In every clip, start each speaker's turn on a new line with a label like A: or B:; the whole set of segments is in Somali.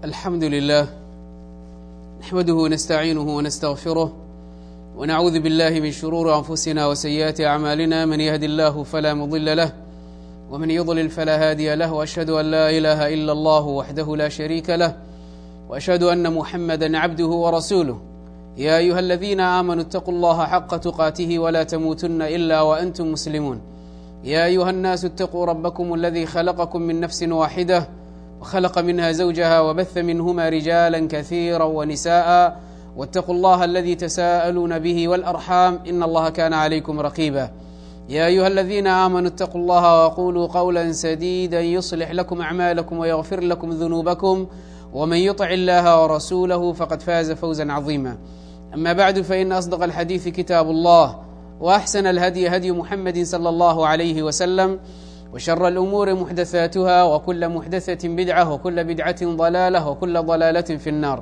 A: الحمد لله نحمده ونستعينه ونستغفره ونعوذ بالله من شرور أنفسنا وسيئات أعمالنا من يهد الله فلا مضل له ومن يضلل فلا هادي له وأشهد أن لا إله إلا الله وحده لا شريك له وأشهد أن محمدا عبده ورسوله يا أيها الذين آمنوا اتقوا الله حق تقاته ولا تموتن إلا وأنتم مسلمون يا أيها الناس اتقوا ربكم الذي خلقكم من نفس واحدة وخلق منها زوجها وبث منهما رجالا كثيرا ونساء واتقوا الله الذي تساءلون به والأرحام إن الله كان عليكم رقيبا يا أيها الذين آمنوا اتقوا الله وقولوا قولا سديدا يصلح لكم أعمالكم ويغفر لكم ذنوبكم ومن يطع الله ورسوله فقد فاز فوزا عظيما أما بعد فإن أصدق الحديث كتاب الله وأحسن الهدي هدي محمد صلى الله عليه وسلم وشر الأمور محدثاتها وكل محدثة بدعة وكل بدعة ضلالة وكل ضلالة في النار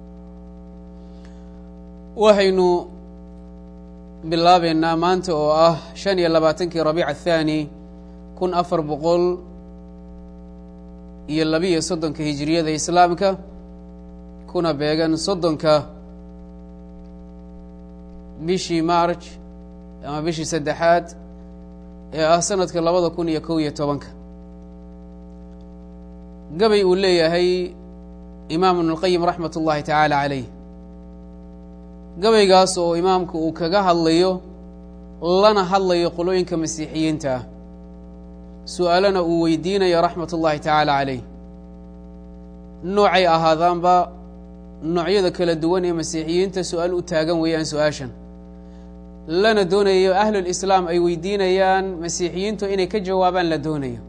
A: waxaynu bilaabeynaa maanta oo ah shan iyo labaatankii rabiic athaani kun afar boqol iyo labiiyo soddonka hijiriyada islaamka kuna beegan soddonka bishii marj ama bishii saddexaad ee ah sanadka labada kun iyo kow iyo tobanka gabay uu leeyahay imaam ibnulqayim raxmat ullahi tacaala caleyh gabaygaas oo imaamku uu kaga hadlayo lana hadlayo qolooyinka masiixiyiinta ah su-aalana uu weydiinayo raxmat ullahi tacaala caleyh noocay ahaadaanba noocyada kala duwan ee masiixiyiinta su-aal u taagan weeyaan su-aashan lana doonayo ahlulislaam ay weydiinayaan masiixiyiintu inay ka jawaabaan la doonayo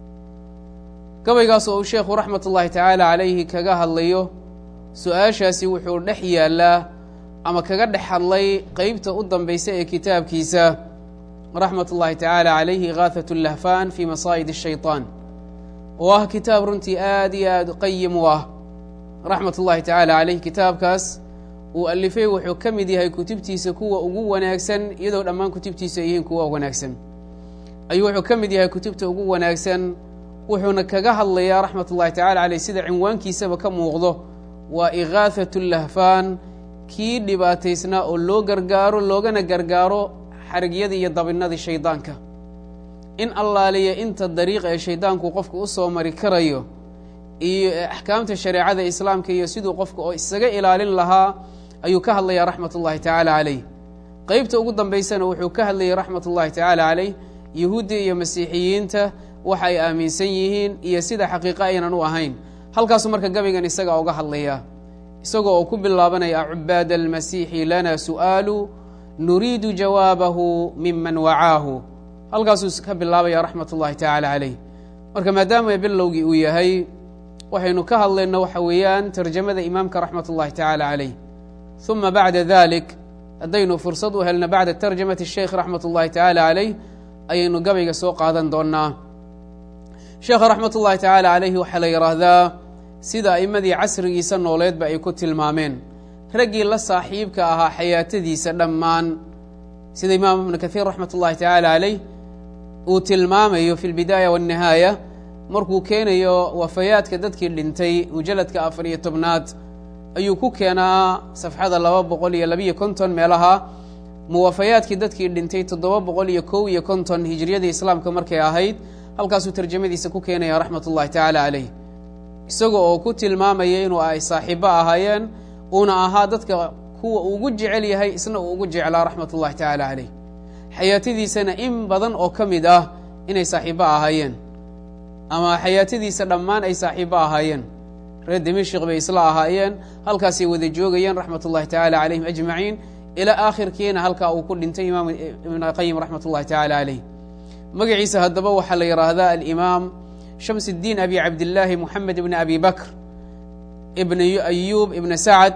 A: gabaygaas oo uu sheekhu raxmat ullahi tacaala calayhi kaga hadlayo su-aashaasi wuxuu dhex yaallaa ama kaga dhex hadlay qeybta u dambaysa ee kitaabkiisa raxmat ullahi tacaala calayhi ikaahat lahfan fi masaa'id shayطaan oo ah kitaab runtii aad iyo aad qayim u ah raxmat ullahi tacaala caleyh kitaabkaas uu alifay wuxuu ka mid yahay kutubtiisa kuwa ugu wanaagsan iyadoo dhammaan kutubtiisa ay yihiin kuwa wanaagsan ayuu wuxuu ka mid yahay kutubta ugu wanaagsan wuxuuna kaga hadlayaa raxmat ullahi tacala caleyh sida cinwaankiisaba ka muuqdo waa ikaahat lahfaan kii dhibaataysnaa oo loo gargaaro loogana gargaaro xarigyadii iyo dabinadii shaydaanka in allaaliya inta dariiqa ee shaydaanku qofku u soo mari karayo iyo axkaamta shareecada islaamka iyo siduu qofka oo isaga ilaalin lahaa ayuu ka hadlayaa raxmat ullahi tacaala caleyh qeybta ugu dambaysana wuxuu ka hadlayay raxmat ullahi tacaala caleyh yuhuudda iyo masiixiyiinta waxa ay aaminsan yihiin iyo sida xaqiiqo aynan u ahayn halkaasuu marka gabaygan isaga uga hadlayaa isagoo oo ku bilaabanaya acubaad almasiixi lana su'aalu nuriidu jawaabahu miman wacaahu halkaasuu ka bilaabaya raxmat ullahi tacaala caleyh marka maadaama bilowgii uu yahay waxaynu ka hadlayno waxa weeyaan tarjamada imaamka raxmat ullahi tacaala caleyh uma bacda dalik haddaynu fursad u helno bacda tarjamati sheikh raxmat ullahi tacaala caleyh ayaynu gabayga soo qaadan doonaa sheekha raxmat ullahi tacaala caleyhi waxaa la yidhaahdaa sida a'imadii casrigiisa nooleedba ay ku tilmaameen raggii la saaxiibka ahaa xayaatadiisa dhammaan sida imaam ibnu kathiir raxmat ullahi tacaala caleyh uu tilmaamayo fi lbidaaya waannihaaya markuu keenayo wafayaadka dadkii dhintay mujalladka afar iyo tobnaad ayuu ku keenaa safxada laba boqol iyo labiiyo konton meelaha muwafayaadkii dadkii dhintay toddoba boqol iyo kow iyo konton hijriyadii islaamka markay ahayd halkaasuu tarjamadiisa ku keenaya raxmat ullahi tacaala caleyh isaga oo ku tilmaamaya inuu ay saaxiibo ahaayeen uuna ahaa dadka kuwa ugu jecel yahay isna uu ugu jeclaa raxmat ullahi tacaala caleyh xayaatadiisana in badan oo ka mid ah inay saaxiibo ahaayeen ama xayaatadiisa dhammaan ay saaxiibo ahaayeen reer dimashik bay isla ahaayeen halkaasay wada joogayeen raxmat ullahi tacaala calayhim ajmaciin ilaa aakhirkiina halkaa uu ku dhintay imaam ibn qayim raxmat ullahi tacaala caleyh magaciisa haddaba waxaa la yidhaahdaa alimaam shams اdiin abi cabdillaahi moxamed ibn abi bakr ibn ayub ibn sacad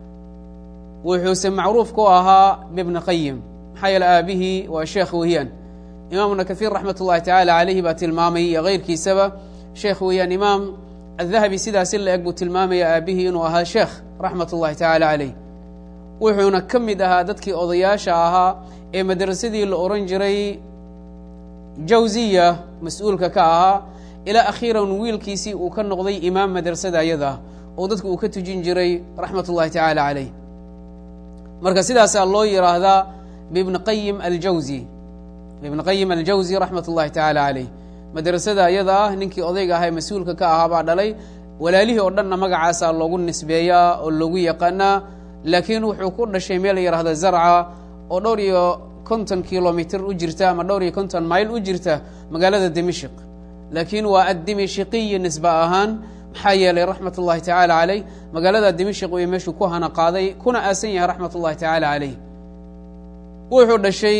A: wuxuuse macruuf ku ahaa bibni qayim maxaa yeele aabihii waa sheekh weeyaan imaam ibna kahiir raxmat ullahi tacaala caleyhi baa tilmaamay iyo keyrkiisaba sheekh weeyaan imaam adahabi sidaasi la eg buu tilmaamaya aabihii inuu ahaa sheekh raxmat ullahi tacaala caleyh wuxuuna ka mid ahaa dadkii odayaasha ahaa ee madrasadii la oran jiray jawziya mas-uulka ka ahaa ilaa akhiiran wiilkiisii uu ka noqday imaam madrasada ayada ah oo dadka uu ka tujin jiray raxmat ullahi tacaala caleyh marka sidaasaa loo yidhaahdaa bibni qayim aljawzi ibn qayim aljawzi raxmat ullahi tacaala caleyh madrasada ayada ah ninkii odayga ahaa ee mas-uulka ka ahaa baa dhalay walaalihii oo dhanna magacaasaa loogu nisbeeyaa oo loogu yaqaanaa laakiin wuxuu ku dhashay meel la yidhahda zarca oo dhowr iyo konton kilomitr u jirta ama dhowr iyo konton mayl u jirta magaalada dimishq laakiin waa addimishiqiyi nisbe ahaan maxaa yeelay raxmat ullahi tacaala caleyh magaalada dimishq iyo meeshuu ku hana qaaday kuna aasan yahay raxmat ullahi tacaala caleyh wuxuu dhashay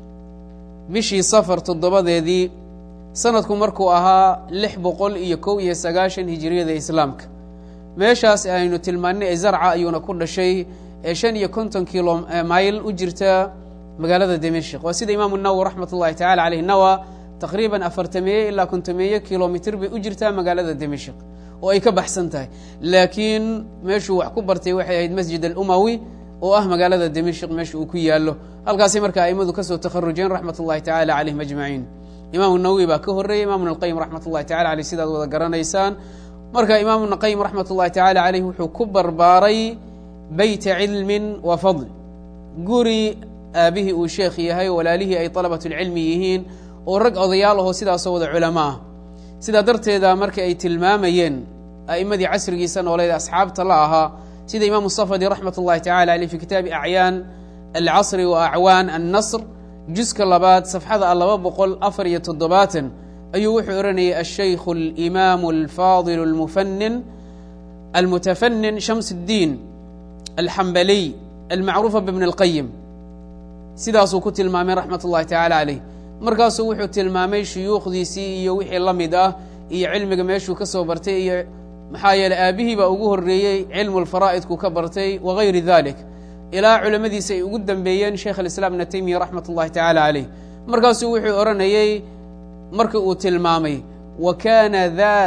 A: bishii safar toddobadeedii sanadku markuu ahaa lix boqol iyo kow iyo sagaashan hijiriyada islaamka meeshaas aynu tilmaanay ee zarca ayuuna ku dhashay ee shan iyo konton kilo mayl u jirta magaalada dimashq waa sida imaamu nawowi raxmat ullahi tacala caleyh nawa taqriiban afartameeye ilaa kontomeeye kilomitr bay u jirtaa magaalada dimashq oo ay ka baxsan tahay laakiin meeshuu wax ku bartay waxay ahayd masjid alumawi oo ah magaalada dimashq meesha uu ku yaalo halkaasay marka aimadu kasoo takharujeen raxmat ullahi tacala caleyhim ajmaciin imaamu nawowi baa ka horreeyey imam ibn alqayim raxmat ullahi tacala aleyh sidaad wada garanaysaan marka imaam ibn qayim raxmat ullahi tacala caleyh wuxuu ku barbaaray beyta cilmin wa fadl guri aabihii uu sheekh yahay walaalihii ay dalabatulcilmi yihiin oo rag odayaal ahoo sidaasoo wada culamo ah sidaa darteeda marka ay tilmaamayeen a'imadii casrigiisa nooleed asxaabta la ahaa sida imaamu safadi raxmat ullahi tacala aleyh fi kitaabi acyaan alcasri wa acwaan annasr juska labaad safxada laba boqol afar iyo toddobaatan ayuu wuxuu ohanayay ashaykhu alimaamu alfaadilu almufanin almutafanin shams اddiin alxambaliy almacruufa bibni اlqayim sidaasuu ku tilmaamay raxmat ullahi tacala caleyh markaasuu wuxuu tilmaamay shuyuukhdiisii iyo wixii la mid ah iyo cilmiga meeshuu ka soo bartay iyo maxaa yeeley aabihii baa ugu horreeyey cilmu lfaraa'idku ka bartay wagayri dalik ilaa culamadiisa ay ugu dambeeyeen sheekh alislaam ibna taymiya raxmat ullahi tacala caleyh markaasuu wuxuu odhanayey marka uu tilmaamay wa kaana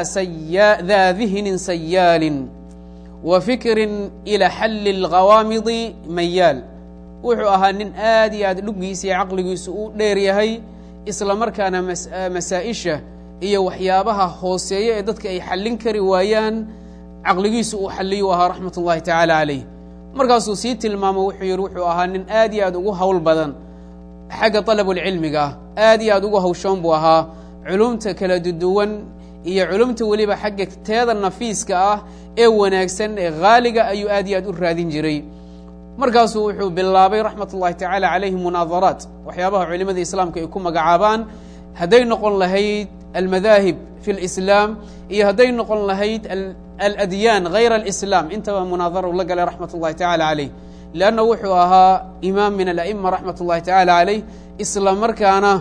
A: daa dihnin sayaalin wa fikrin ila xalli اlghawaamidi mayaal wuxuu ahaa nin aad iyo aad dhuggiisa iyo caqligiisu u dheer yahay isla markaana masaa-isha iyo waxyaabaha hooseeya ee dadka ay xallin kari waayaan caqligiisu uu xalliyu ahaa raxmat ullahi tacaala caleyh markaasuu sii tilmaamo wuxuu yidhi wuxuu ahaa nin aad iyo aad ugu hawl badan xagga dalabulcilmiga ah aad iyo aad ugu hawshoon buu ahaa culumta kala duduwan iyo culumta weliba xagga teeda nafiiska ah ee wanaagsan ee haaliga ayuu aad iyo aad u raadin jiray markaasuu wuxuu bilaabay raxmat ullahi tacala calayhi munaadaraat waxyaabaha culimada islaamka ay ku magacaabaan hadday noqon lahayd almadaahib fi lislaam iyo hadday noqon lahayd aladyaan hayra alislaam intaba munaadara u la galay raxmat ullahi tacala caleyh leanna wuxuu ahaa imaam min ala'ima raxmat ullahi tacala caleyh isla markaana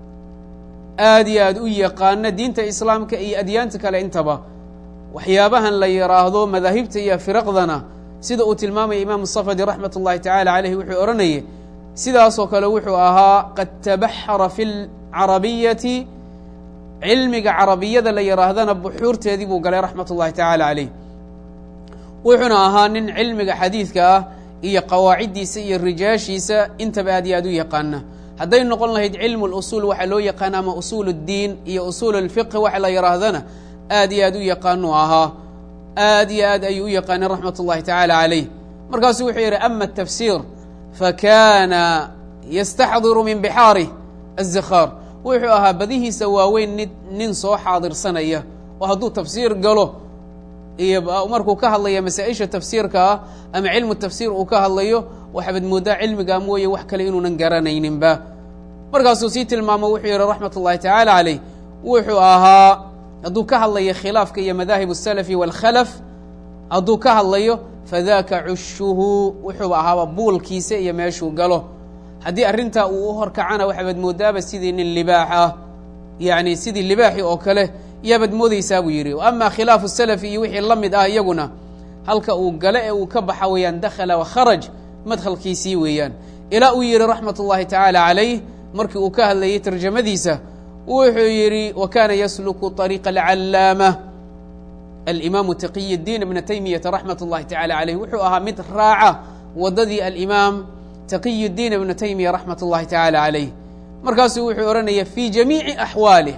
A: aad iyo aad u yaqaana diinta islaamka iyo adyaanta kale intaba waxyaabahan la yidhaahdo madaahibta iyo firaqdana sida uu tilmaamaya imaamu safadi raxmat ullahi tacala caleyh wuxuu odhanayay sidaasoo kale wuxuu ahaa qad tabaxara fi lcarabiyati cilmiga carabiyada la yidhaahdana buxuurteedii buu galay raxmat ullahi tacala caleyh wuxuuna ahaa nin cilmiga xadiidka ah iyo qawaaciddiisa iyo rijaashiisa intaba aad iyo aad u yaqaana hadday noqon lahayd cilmu lusuul waxaa loo yaqaana ama usuul اddiin iyo usuul اlfiqhi waxa la yidhaahdana aad iyo aad u yaqaanuu ahaa aad iyo aad ayuu u yaqaanay raxmat ullahi tacala caleyh markaasuu wuxuu yidhi ama atafsiir fakana yastaxdiru min bixaarih aلzikhaar wuxuu ahaa badihiisa waaweyn ni nin soo xaadirsanaya oo hadduu tafsiir galo iyo markuu ka hadlaya masaa-isha tafsiirka ah ama cilmu tafsiir uu ka hadlayo waxaabad mooddaa cilmigaa mooye wax kale inuunan garanayninba markaasuu sii tilmaamo wuxuu yidhi raxmat ullahi tacala caleyh wuxuu ahaa hadduu ka hadlayo khilaafka iyo madaahib الsalafi wاlkhalaf hadduu ka hadlayo fadaka cushuhu wuxuuba ahaaba buulkiisa iyo meeshuu galo haddii arrintaa uu u horkacana waxaabad moodaaba sidii nin libaax ah yani sidii libaaxi oo kale yaabaad moodeysaa buu yidhi ama khilaafu salafi iyo wixii la mid ah iyaguna halka uu gale ee uu ka baxa weeyaan dakhala wakharaj madkhalkiisii weeyaan ilaa uu yidhi raxmat ullahi tacaala calayh markii uu ka hadlayay tarjamadiisa wuxuu yidhi wa kana yasluku طariiqa alcallaama alimaamu taqiy اdiin ibna taymiyata raxmat ullahi tacala caleyh wuxuu ahaa mid raaca waddadii alimaam taqiy اdiin ibna taymiya raxmat ullahi tacala caleyh markaasuu wuxuu odhanaya fii jamiici axwaalih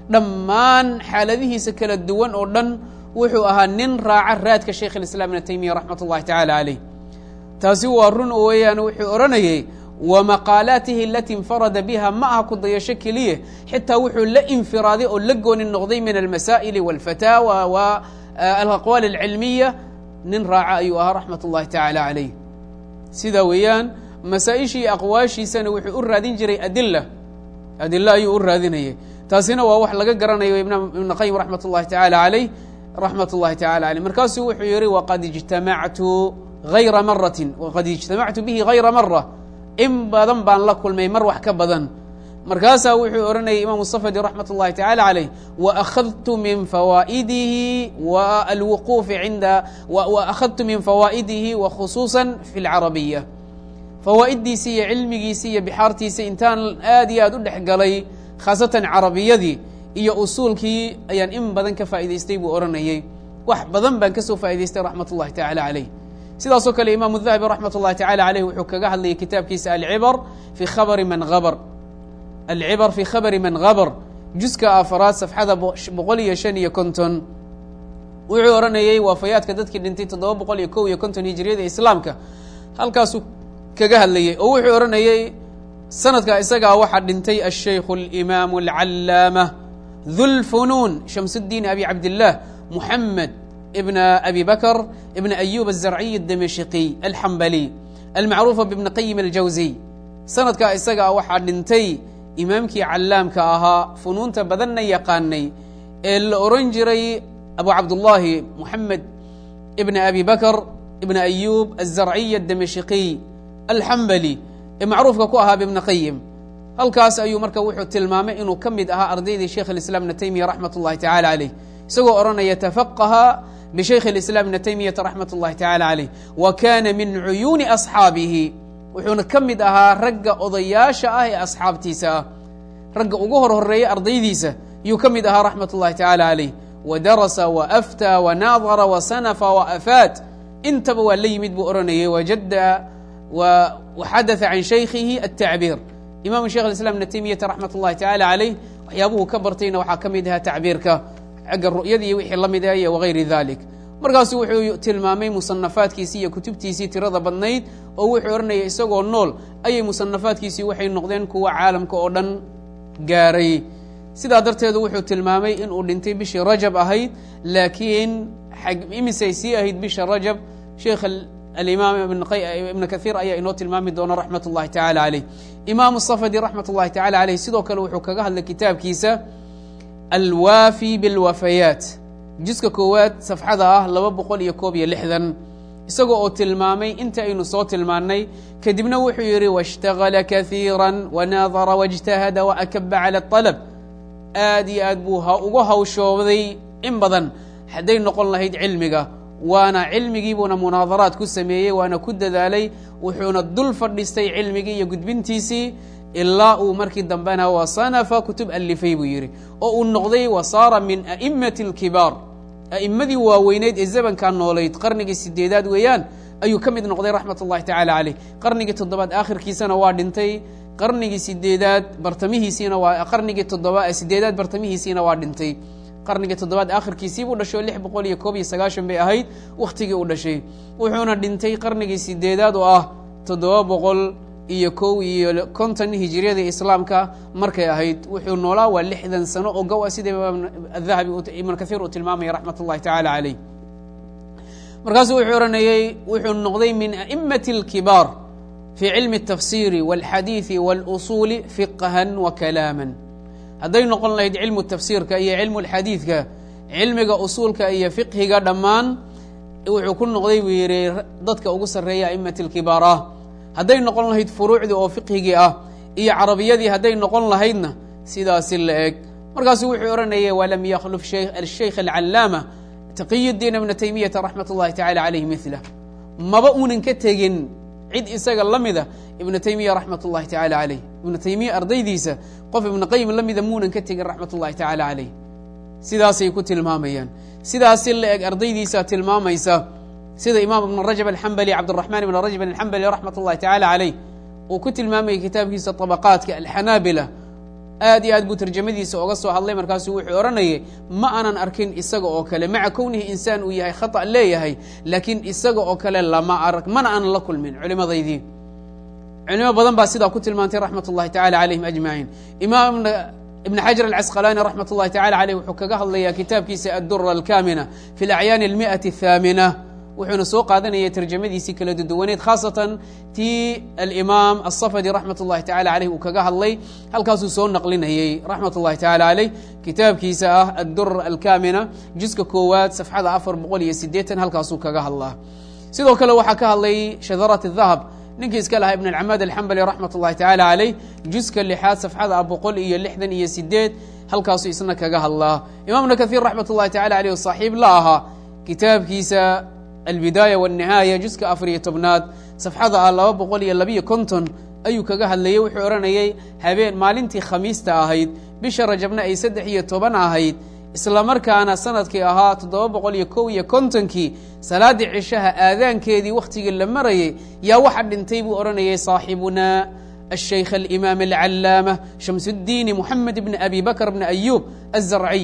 A: dhammaan xaaladihiisa kala duwan oo dhan wuxuu ahaa nin raaca raadka shaykh اlislaam ibn taymiya raxmat اllahi tacala caleyh taasi waa run oo weeyaan wuxuu odhanayay wa maqaalaatihi alati infarada biha ma aha ku dayasho keliya xitaa wuxuu la infiraaday oo la gooni noqday min almasaa'ili walfataawa wa alaqwaal alcilmiya nin raaca ayuu ahaa raxmat اllahi tacala caleyh sidaa weeyaan masaa-ishii aqwaashiisana wuxuu u raadin jiray adila adila ayuu u raadinayay taasina waa wax laga garanayo ibn qayim raxmat اllahi tacala caleyh raxmat اllahi tacala caleyh markaasuu wuxuu yihi waqad ijtamactu hayra maratin waqad ijtamactu bihi hayra mara in badan baan la kulmay mar wax ka badan markaasaa wuxuu odhanayay imam safadi raxmat اllahi tacala caleyh waahadtu min fawaa'idihi wa alwuquufi cinda waakhadtu min fawaa'idihi wa khusuusa fi اlcarabiya fawaa'idiisii iyo cilmigiisii iyo bixaartiisii intaan aad iyo aad u dhex galay khaasatan carabiyadii iyo usuulkii ayaan in badan ka faa'idaystay buu odhanayay wax badan baan kasoo faa'idaystay raxmat اllahi tacala caleyh sidaasoo kale imaamu dahabi raxmat اllahi tacala caleyh wuxuu kaga hadlayay kitaabkiisa alcibar fi khabari man habr alcibar fi khabari man habr juska afaraad safxada boqol iyo shan iyo konton wuxuu odhanayay waafayaadka dadkii dhintay toddoba boqol iyo kow iyo konton hijiriyada islaamka halkaasuu kaga hadlayay oo wuxuu odhanayay sanadka isagaa waxaa dhintay ashaykhu اlimaamu alcallaama dulfunuun shamsuddiin abi cabdillaah muxamed ibn abi bakr ibn ayub الzarciy الdamashqiy alxambali almacruufa bibn qayim aljawziy sanadkaa isagaa waxaa dhintay imaamkii callaamka ahaa funuunta badanna yaqaanay ee la oran jiray abu cabdullaahi muxamed ibn abi bakr ibn ayub الzarciy الdamashqiy alxambali ee macruufka ku ahaa bibn qayim halkaas ayuu marka wuxuu tilmaamay inuu ka mid ahaa ardaydii sheikh اislam ibn taymiya raxmat اllahi tacala caleyh isagoo odhanaya tafaqaha bshaykh اislam ibn taymiyata raxmat اllahi tacala caleyh wa kana min cuyuuni asxaabihi wuxuuna ka mid ahaa ragga odayaasha ah ee asxaabtiisa ah ragga ugu hor horeeya ardaydiisa yuu ka mid ahaa raxmat اllahi tacala caleyh wa darasa wa aftaa wa naadara wa sanafa wa afaat intaba waa la yimid buu odhanayay wajada waxadatha can shaykhihi altacbiir imam sheikh islam ibn taymiyata raxmat اllahi tacala caleyh waxyaabuhu ka bartayna waxaa ka mid ahaa tacbiirka xagga ru'yada iyo wixii la mid ah iyo wagayri dalik markaasu wuxuu tilmaamay musanafaadkiisii iyo kutubtiisii tirada badnayd oo wuxuu odhanaya isagoo nool ayay musanafaadkiisii waxay noqdeen kuwa caalamka oo dhan gaaray sidaa darteedu wuxuu tilmaamay inuu dhintay bishii rajab ahayd laakiin imisay sii ahayd bisha rajab sheikh alimaam ibn kahiir ayaa inoo tilmaami doona raxmat اllahi tacala caleyh imaamu safadi raxmat اllahi tacala caleyh sidoo kale wuxuu kaga hadlay kitaabkiisa alwaafi bilwafayaat juska koowaad safxada ah laba boqol iyo koob iyo lixdan isagoo oo tilmaamay inta aynu soo tilmaannay kadibna wuxuu yidhi waاshtagala kahiira wanaadara wاjtahada waakaba cala اطalab aad iyo aad buu uga hawshooday in badan hadday noqon lahayd cilmiga waana cilmigiibuuna munaadaraad ku sameeyey waana ku dadaalay wuxuuna dul fadhistay cilmigii iyo gudbintiisii ilaa uu markii dambena wasanafa kutub alifay buu yidhi oo uu noqday wa saara min a'imati اlkibaar a'immadii waaweyneyd ee zamankaa noolayd qarnigii sideedaad weeyaan ayuu ka mid noqday raxmat اllahi tacala caleyh qarnigii toddobaad aakhirkiisana waa dhintay qarnigii sideedaad bartamihiisiina waa qarnigii toddoba sideedaad bartamihiisiina waa dhintay qarnigii toddobaad aakhirkiisii buu dhashay oo lix boqol iyo koob iyo sagaashan bay ahayd wakhtigii uu dhashay wuxuuna dhintay qarnigii sideedaad oo ah toddoba boqol iyo kow iyo konton hijiriyada islaamka markay ahayd wuxuu noolaa waa lixdan sano oo gow a sida imaam adahabi ibn kahiir uu tilmaamaya raxmat اllahi tacala caleyh markaasuu wuxuu odhanayey wuxuu noqday min a'imati اlkibaar fi cilmi الtafsiri wاlxadiiثi wاlusuuli fiqhan wa kalaama hadday noqon lahayd cilmu tafsiirka iyo cilmu اlxadiidka cilmiga usuulka iyo fiqhiga dhammaan wuxuu ku noqday buu yidhi dadka ugu sarreeya a'imati اlkibaar ah hadday noqon lahayd furuucdii oo fiqhigii ah iyo carabiyadii hadday noqon lahaydna sidaasi la eg markaasuu wuxuu odhanayay walam yakhluf ashaykh alcallaama taqiy diin ibna taymiyata raxmat اllahi tacala caleyh milah maba uunan ka tegin cid isaga la mida ibna taymiya raxmat اllahi tacala caleyh ibna taymiya ardaydiisa qof ibna qayim la mida muunan ka tegin raxmat اllahi tacala caleyh sidaasay ku tilmaamayaan sidaasi la eg ardaydiisa tilmaamaysa sida imaam ibn rajab alxambali cabdiraxmaan ibn rajab alxambali raxmat اllahi tacala caleyh uu ku tilmaamayay kitaabkiisa طabaqaadka alxanaabila aad iyo aad buu tarjamadiisa oga soo hadlay markaasuu wuxuu odhanayay ma aanan arkin isaga oo kale maca kownihi insaan uu yahay khata leeyahay laakiin isaga oo kale lama arag mana aanan la kulmin culimadaydii culimo badan baa sidaa ku tilmaantay raxmat ullahi tacala calayhim ajmaciin imaam ibn xajar alcasqalaani raxmat ullahi tacala caleyh wuxuu kaga hadlayaa kitaabkiisa addura alkamina fi lacyaani almi'ati athaamina wuxuuna soo qaadanaya tarjamadiisii kala duduwaneed khaasatan tii alimaam asafadi raxmat ullahi tacala caleyh uu kaga hadlay halkaasuu soo naqlinayey raxmat ullahi tacala caleyh kitaabkiisa ah addura alkamina juska koowaad safxada afar boqol iyo sideetan halkaasuu kaga hadlaa sidoo kale waxaa ka hadlay shadarat dahab ninkii iska lahaa ibn alcamaad alxambali raxmat ullahi tacala caleyh juska lixaad safxada boqol iyo lixdan iyo sideed halkaasuu isna kaga hadlaa imaamna kahiir raxmat ullahi tacala caleyh saaxiib la ahaa kitaabkiisa albidaaya wاnihaaya juska afariyo tobnaad safxada ah laba boqol iyo labiyo konton ayuu kaga hadlayey wuxuu odhanayay habeen maalintii khamiista ahayd bisha rajabna ay saddex iyo toban ahayd isla markaana sanadkii ahaa toddoba boqol iyo kow iyo kontonkii salaaddii cishaha aadaankeedii wakhtigii la marayay yaa waxa dhintay buu odhanayay saaxibuna الشhيkh الإmام العلاamة شhمس الdين محمد بن أbي بكر بن أyوب الزرعي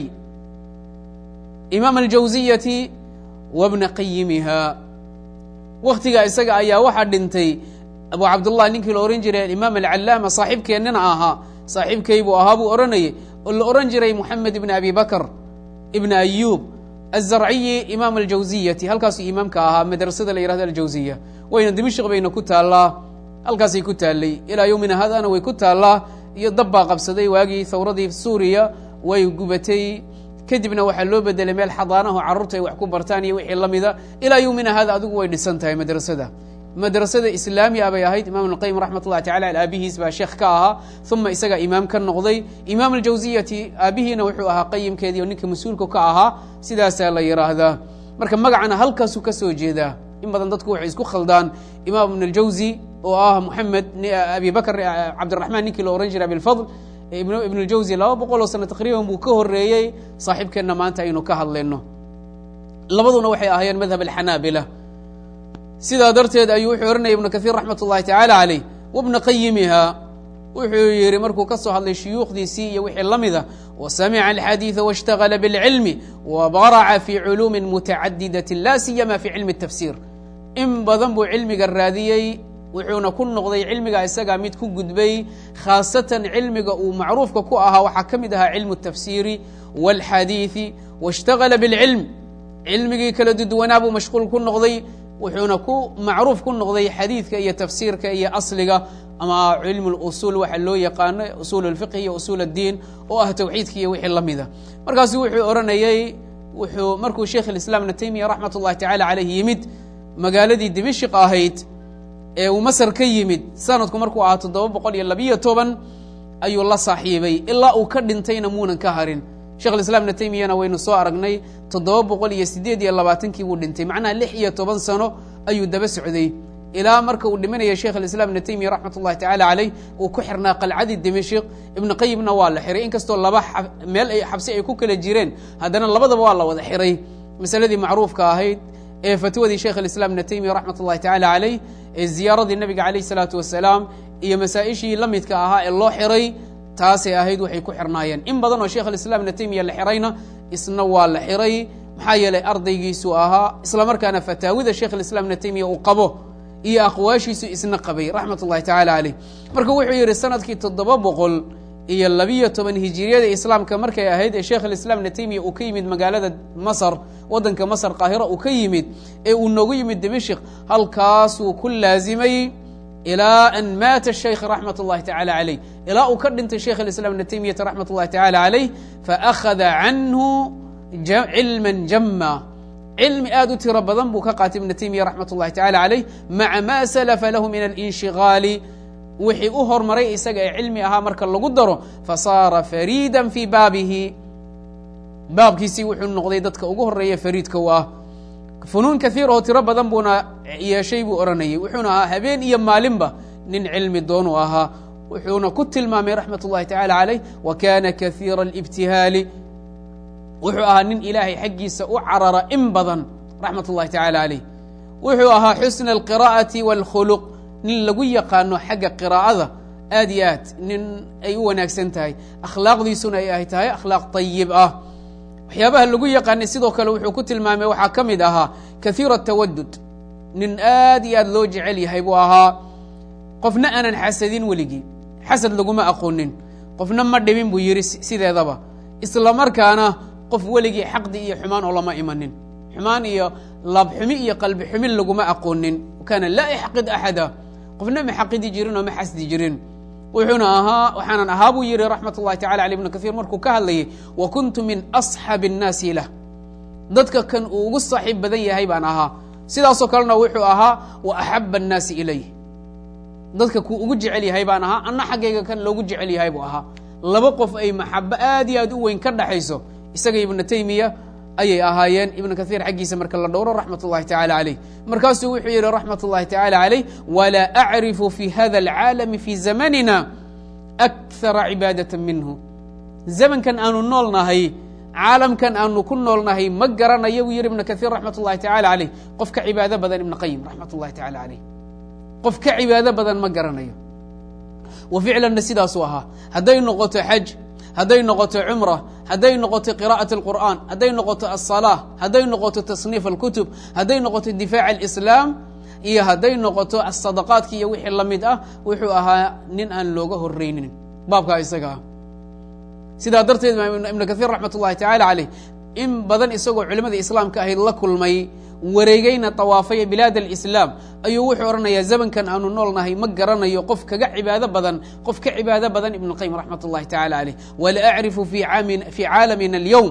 A: إmام الجawزية وبن qayimiha waktigaa isaga ayaa waxaa dhintay abu cabdالlah ninkii la ohan jiray imaam العلاamة saaxiibkeennina ahaa saaxiibkaybuu ahaa buu odhanayay oo la ohan jiray محamed بن أbي بكر بن أyوب الزرعي imaam الجawزiyةi halkaasuu imaamka ahaa madrasada la yihahdo aljawزiya wayna dimishq bayna ku taalaa halkaasay ku taallay ilaa yowmina hadana way ku taallaa iyo dab baa qabsaday waagii thawradii suuriya way gubatay kadibna waxaa loo bedelay meel xadaanaho carruurta ay wax ku bartaan iyo wixii la mida ilaa yowmina hada adigu way dhisan tahay madrasada madrasada islaamiya bay ahayd imam اlqayim raxmat ullahi tacala al aabihiis baa sheekh ka ahaa uma isaga imaam ka noqday imaam aljawziyati aabihiina wuxuu ahaa qayimkeedii oo ninka mas-uulka ka ahaa sidaasaa la yidhaahdaa marka magacana halkaasuu ka soo jeedaa in badan dadku waxay isku khaldaan imaam ibn اljawzi oo ah moxamed abi bakr cabdiraxmaan ninkii la ohan jiray abilfadl ibn اljawzi laba boqol oo sano taqriiban buu ka horeeyey saaxiibkeenna maanta aynu ka hadlayno labaduna waxay ahaayeen madhab alxanaabila sidaa darteed ayuu wuxuu ohanaya ibnu kahiir raxmat ullahi tacaala caleyh wabna qayimiha wuxuu yihi markuu ka soo hadlay shuyuukhdiisii iyo wixii la mida wasamica alxadiida waاshtagala biاlcilmi wabaraca fi culuumi mutacadidati la siyama fi cilmi الtafsir in badan buu cilmiga raadiyey wuxuuna ku noqday cilmiga isagaa mid ku gudbay khaasatan cilmiga uu macruufka ku ahaa waxaa ka mid ahaa cilmu الtafsiri wاlxadiiثi waاshtagala biاlcilm cilmigii kala duduwanaa buu mashquul ku noqday wuxuuna ku macruuf ku noqday xadiidka iyo tafsiirka iyo asliga ama cilmu اlusul waxa loo yaqaano usul اlfiqhi iyo usul اddiin oo ah tawxiidka iyo wixii la mida markaasu wuxuu odhanayey wuxuu markuu sheikh اiسlam ibn taymiya raxmat ullahi tacala caleyh yimid magaaladii dimashq ahayd ee uu masr ka yimid sanadku markuu ahaa toddoba boqol iyo labiyo toban ayuu la saaxiibay ilaa uu ka dhintayna muunan ka harin shekh islam ibna taymiyana waynu soo aragnay toddoba boqol iyo sideed iyo labaatankii buu dhintay macnaha lix iyo toban sano ayuu daba socday ilaa marka uu dhimanaya sheikh islam ibna taymiya raxmat ullahi tacala caleyh uu ku xirnaa qalcadii dimashq ibna qayimna waa la xiray inkastoo laba meel ay xabsi ay ku kala jireen haddana labadaba waa la wada xiray masaladii macruufka ahayd ee fatwadii sheikh islam ibna taymiya raxmat ullahi tacala caleyh ee ziyaaradii nabiga caleyh isalaatu wasalaam iyo masaa-ishii la midka ahaa ee loo xiray taasay ahayd waxay ku xirnaayeen in badan oo sheikh alislam ibna taymiya la xirayna isna waa la xiray maxaa yeelay ardaygiisuu ahaa isla markaana fataawida sheikh alislam ibna taymiya uu qabo iyo aqwaashiisu isna qabay raxmat ullahi tacala caleyh marka wuxuu yidhi sanadkii toddoba boqol iyo labiyo toban hijiriyada islaamka markay ahayd ee sheikh alislam ibna taymiya uu ka yimid magaalada masr waddanka masr qaahira uu ka yimid ee uu noogu yimid dimashq halkaasuu ku laazimay ilaa an maata shaykh raxmat ullahi tacala caleyh ilaa uu ka dhintay sheikh alislam ibna taymiyata raxmat ullahi tacala caleyh faakhada canhu cilman jama cilmi aad u tiro badan buu ka qaatay ibna taymiya raxmat ullahi tacala caleyh maca ma salafa lahu min alinshigaali wixii u hormaray isaga ee cilmi ahaa marka lagu daro fasaara fariida fii baabihi baabkiisii wuxuu noqday dadka ugu horeeya fariidka u ah funuun kaiir oo tiro badan buuna yeeshay buu odhanayay wuxuuna ahaa habeen iyo maalinba nin cilmi doonu ahaa wuxuuna ku tilmaamay raxmat ullahi tacala caleyh wa kana kaiira alibtihaali wuxuu ahaa nin ilaahay xaggiisa u carara in badan raxmat ullahi tacala caleyh wuxuu ahaa xusna alqiraa'ati wاlkhuluq nin lagu yaqaano xagga qiraa'ada aad iyo aad nin ay u wanaagsan tahay akhlaaqdiisuna ay ahy tahay akhlaaq ayib ah waxyaabaha lagu yaqaanay sidoo kale wuxuu ku tilmaamay waxaa ka mid ahaa kahiira tawadud nin aad iyo aad loo jecel yahay buu ahaa qofna aanan xasadin weligii xasad laguma aqoonin qofna ma dhibin buu yidhi sideedaba isla markaana qof weligii xaqdi iyo xumaan oo lama imanin xumaan iyo laabxumi iyo qalbi xumin laguma aqoonin kaana laa yaxqid axada qofna ma xaqidi jirin oo ma xasdi jirin wuxuuna ahaa waxaanan ahaa buu yihi raxmat ullahi tacala aley ibnu kahiir markuu ka hadlayay wa kuntu min asxabi الnaasi lah dadka kan uu ugu saaxiib badan yahay baan ahaa sidaasoo kalena wuxuu ahaa wa axaba الnaasi ilayh dadka kuu ugu jecel yahay baan ahaa anna xaggayga kan loogu jecel yahay buu ahaa laba qof ay maxabo aad iyo aad u weyn ka dhaxayso isaga ibnu taymiya ayay ahaayeen ibnu kahiir xaggiisa marka la dhowro raxmat ullahi tacala calayh markaasuu wuxuu yidhi raxmat ullahi tacala calayh walaa acrifu fi hada alcaalami fi zamanina akhara cibaadata minhu zamankan aanu nool nahay caalamkan aanu ku nool nahay ma garanayo buu yidhi ibnu kahiir raxmat ullahi tacala calayh qof ka cibaado badan ibnu qayim raxmat ullahi tacala calayh qof ka cibaado badan ma garanayo wa ficlanna sidaasuu ahaa hadday noqoto xaj hadday noqoto cumra hadday noqoto qira'at اlqur'an hadday noqoto aلsalaa hadday noqoto tasniif اlkutub hadday noqoto difaac اlislaam iyo hadday noqoto asadaqaadki iyo wixii la mid ah wuxuu ahaa nin aan looga horreynin baabkaa isaga ah sidaa darteed ibnu kahiir raxmat ullahi tacala caleyh in badan isagoo culimadii islaamka ahayd la kulmay wareegeyna tawaafaya bilaad alislaam ayuu wuxuu odhanayaa zamankan aanu nool nahay ma garanayo qof kaga cibaado badan qof ka cibaado badan ibnu qayim raxmat ullahi tacala caleyh wala acrifu fi caalamina alyowm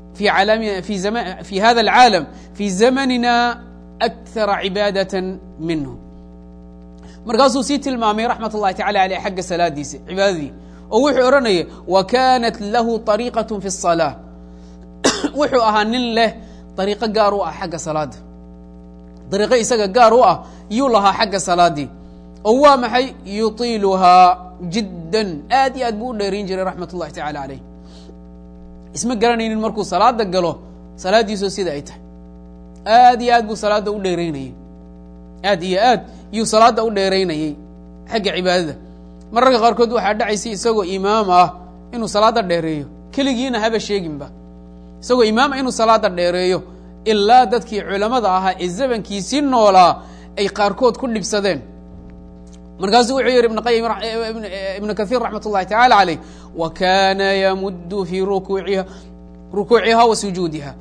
A: fi hada alcaalam fi zamanina akhara cibaadata minhu markaasuu sii tilmaamay raxmat ullahi tacala aleyh xagga salaadiisa cibaadadii oo wuxuu odhanaya wa kanat lahu طariiqaة fi الصalaaة wuxuu ahaa nin leh dariiqo gaar u ah xagga salaada dariiqo isaga gaar u ah yuu lahaa xagga salaadii oo waa maxay yutiiluhaa jiddan aad iyo aad buu u dheerayn jiray raxmat ullahi tacala caleyh isma garanaynin markuu salaada galo salaaddiisoo sida ay tahay aad iyo aad buu salaadda u dheeraynayey aad iyo aad yuu salaadda u dheeraynayey xagga cibaadada mararka qaarkood waxaa dhacaysay isagoo imaam ah inuu salaada dheereeyo keligiina haba sheeginba isagoo imaama inuu salaada dheereeyo ilaa dadkii culammada ahaa ee zamankiisii noolaa ay qaarkood ku dhibsadeen markaasuu wuxuu yidhi ibn qayim ibnu kahiir raxmat ullahi tacala caleyh wa kana yamuddu fii rukuuiha rukuuciha wa sujuudiha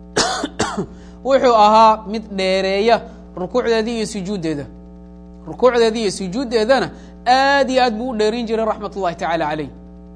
A: wuxuu ahaa mid dheereeya rukuucdeedii iyo sujuuddeeda rukuucdeedii iyo sujuuddeedana aad iyo aad buu u dheerin jiray raxmat ullahi tacala caleyh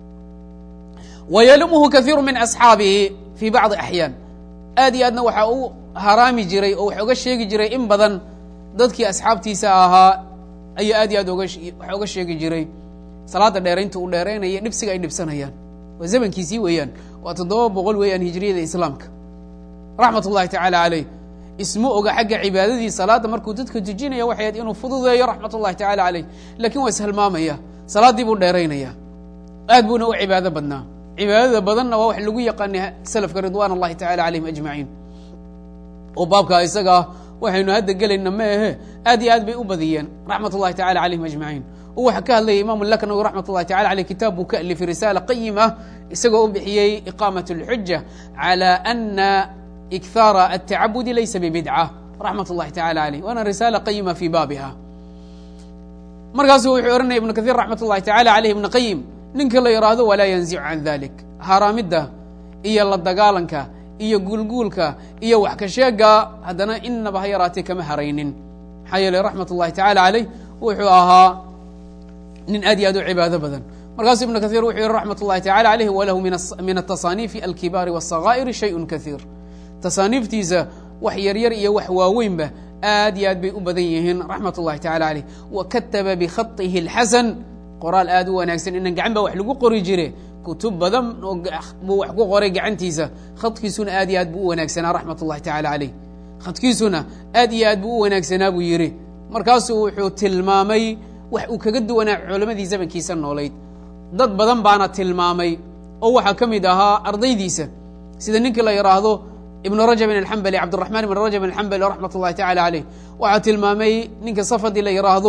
A: wa yalumuhu kahiiru min asxaabihi fi bacdi axyaan aad iyo aadna waxaa u haraami jiray oo wax oga sheegi jiray in badan dadkii asxaabtiisa ahaa ayuu aad iyo aad oga wax oga sheegi jiray salaada dheeraynta uu dheeraynaya dhibsiga ay dhibsanayaan waa zamankiisii weeyaan waa toddoba boqol weeyaan hijriyada islaamka raxmat ullahi tacala caleyh isma oga xagga cibaadadii salaadda markuu dadka tujinaya waxay ahayd inuu fududeeyo raxmat ullahi tacala caleyh lakin waa ishalmaamaya salaaddii buu dheeraynaya aad buuna u cibaado badnaa cibaadada badanna waa wax lagu yaqaana salafka ridwan اllahi tacala calayhim ajmaciin oo baabkaa isaga ah waxaynu hadda gelayna ma ahe aad iyo aad bay u badiyeen raxmat ullahi tacala calayhim ajmaciin oo waxaa ka hadlayay imaamu laknawi raxmat ullahi tacala aleyh kitaab buu ka alifay risaala qayim ah isagoo u bixiyey iqaamat اlxuja calى ana ikhaara atacabudi laysa bibidca raxmat ullahi tacala aleyh waana risaala qayima fi baabiha markaasuu wuxuu ohanaya ibnu kahiir raxmat ullahi tacala aleyh ibn qayim ninka la yidhaahdo walaa yanzicu can dalik haaraamidda iyo la dagaalanka iyo guulguulka iyo wax ka sheega haddana inaba ha yaraatee kama haraynin maxaa yeeley raxmat ullahi tacala caleyh wuxuu ahaa nin aad iyo aad u cibaado badan markaasuu ibnu kahiir wuxuu yihi raxmat ullahi tacala aleyh walahu min atasaaniifi alkibaari wاsakaa'iri shayun kahiir tasaaniiftiisa wax yaryar iyo wax waaweynba aad iyo aad bay u badan yihiin raxmat ullahi tacala caleyh wa kataba bikhaihi اlxasan qoraal aad u wanaagsan inan gacan baa wax lagu qori jire kutub badan oo buu wax ku qoray gacantiisa khadkiisuna aad iyo aad buu u wanaagsanaa raxmat ullahi tacala caleyh khadkiisuna aad iyo aad buu u wanaagsanaa buu yidhi markaasuu wuxuu tilmaamay wax uu kaga duwanaa culamadii zamankiisa noolayd dad badan baana tilmaamay oo waxaa ka mid ahaa ardaydiisa sida ninkii la yidhaahdo ibnu rajabin alxambali cabdiraxmaan ibn rajabin alxambali raxmat ullahi tacala caleyh waxaa tilmaamay ninka safadii la yidhaahdo